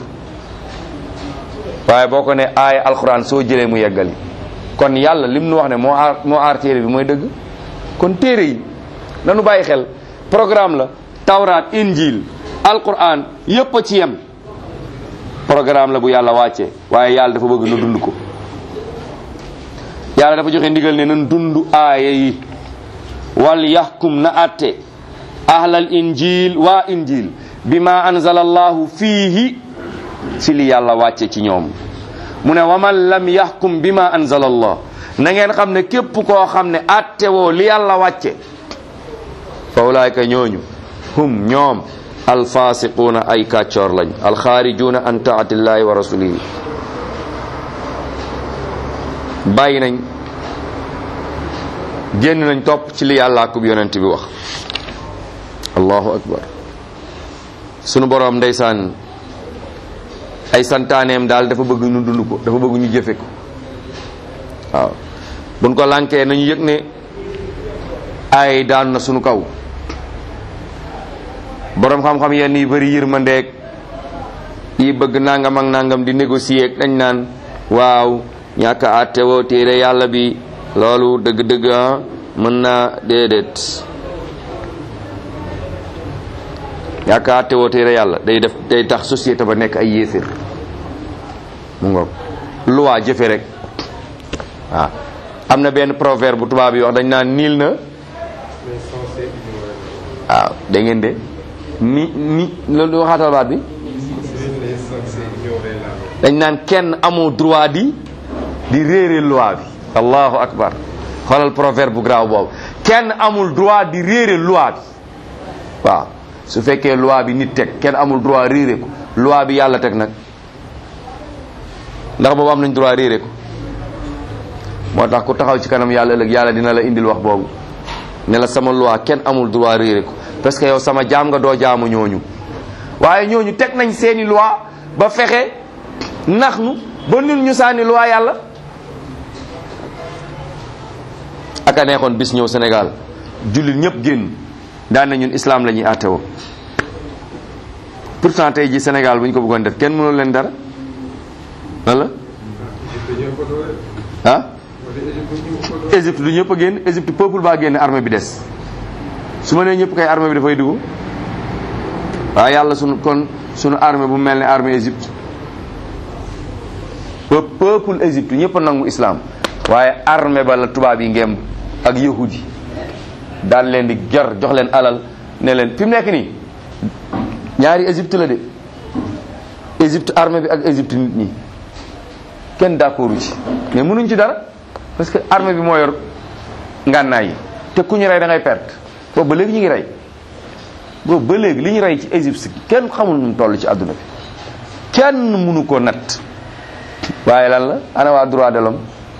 waaye boo ko ne aaya alxuraan soo jëlee mu yeggali kon yàlla lim nu wax ne moo aar moo aar téere bi mooy dëgg kon téere yi nanu bàyyi xel programme la tawraat injil alquran yépp a ci yem programme la bu yàlla wàccee waaye yàlla dafa bëgg nu dund ko yàlla dafa joxe ndigal ne nan dund aaya yi wal yaxkum na atte ahlal injil waa injil bima anzala allahu fiihi ci li yàlla wàcce ci ñoom mu ne waman lam yaxkum bima anzala allah na ngeen xam ne képp koo xam ne atte woo li yàlla wàcce fa ulaayka ñooñu hum ñoom alfasiquuna ay kàccoor lañ alxaarijuuna an taatillahi wa rasulihi bàyyi nañ génn nañ topp ci li yàlla akub yonent bi wax allahu akbar sunu boroom ndeysaan ay santaaneem daal dafa bëgg ñu dund ko dafa bëgg ñu jëfe ko waaw buñ ko lànkee nañu yëg ne ay daan na sunu kaw boroom xam-xam yenn yi bëri yërmandeeg yi bëgg nangam ak nangam di négocier dañ naan waaw ñàkk a àttewoo téere yàlla bi loolu dëgg-dëgg ah mën naa déedéet ñàkk a àttewoo téere yàlla day def day tax société ba nekk ay yéeféer mu ngoog loi jëfe rek waaw am na benn proverbe bu tubaab yi wax dañ naan niil na waaw da ngeen de ni ni loolu waxaatal baat bi dañ naan kenn amoo droit di di réere loi bi allahu akbar xoolal proverbe bu graaw boobu kenn amul droit di réere loi bi waaw su fekkee loi bi nit teg kenn amul droit réere ko loi bi yàlla teg nag ndax boobu am nañ droit réere ko moo tax ku taxaw ci kanam yàlla ëllëg yàlla dina la indil wax boobu ne la sama loi kenn amul droit réere ko parce que yow sama jaam nga doo jaamu ñooñu waaye ñooñu teg nañ seeni loi ba fexe nax nu ba nun ñu sànni loi yàlla ak a neexoon bis ñëw Sénégal jullit ñëpp génn daan na ñun islam la ñuy àttewoo pourtant tey ji Sénégal bu ñu ko bëggoon def kenn mënul leen dara wala ah Égypte du ñëpp a génn Égypte peuple baa génn armée bi des su ma nee ñëpp kay armée bi dafay dugg waaye yàlla sunu kon sunu armée bu mel ne armée Égypte ba peuple Égypte ñëpp a nangu islam waaye armée ba la tubaab yi ngemb ak yahudi yi daan leen di ger jox leen alal ne leen fi mu nekk nii ñaari Égypte la de Égypte armée bi ak Égypte nit ñi kenn d'accordu ci mais mënuñ ci dara parce que armée bi moo yor ngànnaay yi te ku ñu rey da ngay perte boobu ba léegi ñu ngi rey boobu ba léegi li ñu rey ci Égypte kenn xamul nu mu toll ci àdduna bi kenn mënu ko natt waaye lan la ana waa droit de l'homme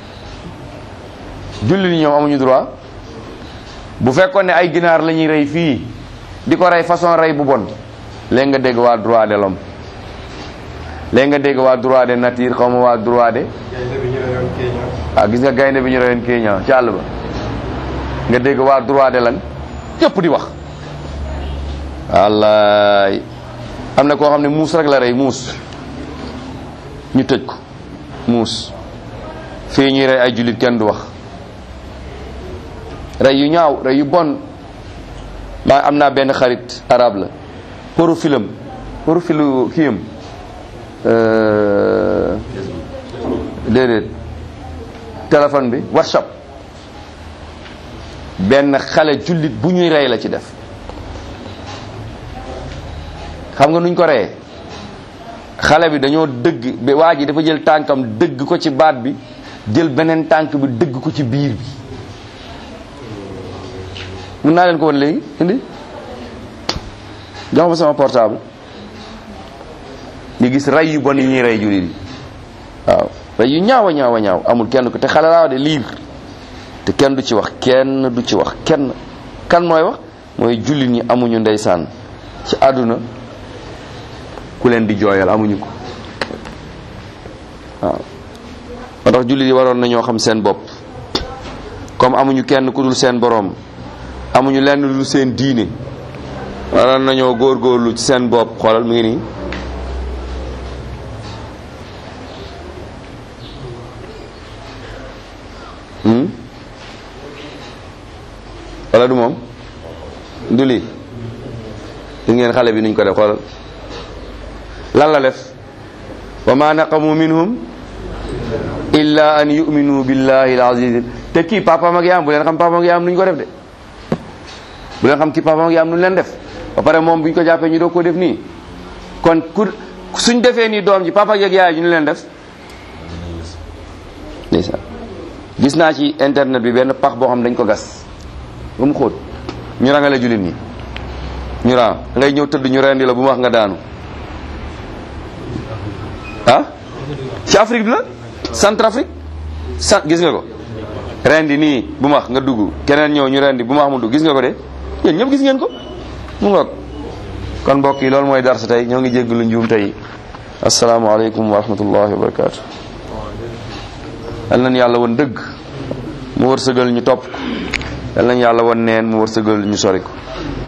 julli ni ñoom amuñu droit bu fekkoon ne ay ginaar la ñuy rey fii di ko rey façon rey bu bon léegi nga dégg waa droit de l'homme léegi nga dégg waa droit de nature xaw ma waa droit de ah gis nga gaynde bi ñu reyoon Kenya ci àll ba nga dégg waa droit de lan yëpp di wax wallaay am na koo xam ne muus rek la rey muus ñu tëj ko muus fii ñuy rey ay jullit kenn du wax rey yu ñaaw rey yu bon maa am naa benn xarit arab la profilam profilu kiyam déedéet téléphone bi whatsapp benn xale jullit bu ñuy rey la ci def xam nga nuñ ko reyee xale bi dañoo dëgg ba waa ji dafa jël tànkam dëgg ko ci baat bi jël beneen tànk bi dëgg ko ci biir bi mun naa leen ko woon léegi indi jox ma sama portable ñu gis rey yu bon yi ñuy rey jullit yi waaw rey yu ñaaw a ñaaw a ñaaw amul kenn ko te xale laa de liir te kenn du ci wax kenn du ci wax kenn kan mooy wax mooy jullit ñi amuñu ndeysaan ci àdduna ku leen di jooyal amuñu ko waaw moo tax jullit yi waroon nañoo xam seen bopp comme amuñu kenn ku dul seen boroom amuñu lenn lu dul seen diine waroon nañoo góorgóorlu ci seen bopp xoolal mu ngi nii hmm wala du moom du lii gis ngeen xale bi nuñ ko def xoolal lan la def wa ma naqamu minhum illa an yuminu billahi al-aziz te kii papaam ak yaam bu leen xam papaam ak yaam nuñ ko def de bu leen xam kii papaam ak yaam nuñ leen def ba pare moom buñ ko jàppee ñu doog ko def nii kon ku suñ defee nii doom ji papa ak yaay ji ñu leen def ndeysaan gis naa ci internet bi benn pax boo xam dañ ko gas ba mu xóot ñu rangale jullit ñi ñu ran ngay ñëw tëdd ñu rendi la bu ma wax nga daanu ah ci Afrique bi la Centrafrique sa gis nga ko rendi nii bu ma wax nga dugg keneen ñëw ñu rendi bu ma wax mu dugg gis nga ko de yéen ñëpp gis ngeen ko mu ngoog kon mbokk yi loolu mooy darsa tey ñoo ngi jéggalu njuum tey asalaamaaleykum wa rahmatullahi wa barakaatu yal nañu yàlla woon dëgg mu wërsëgal ñu topp ko yal nañu yàlla woon neen mu wërsëgal ñu sori ko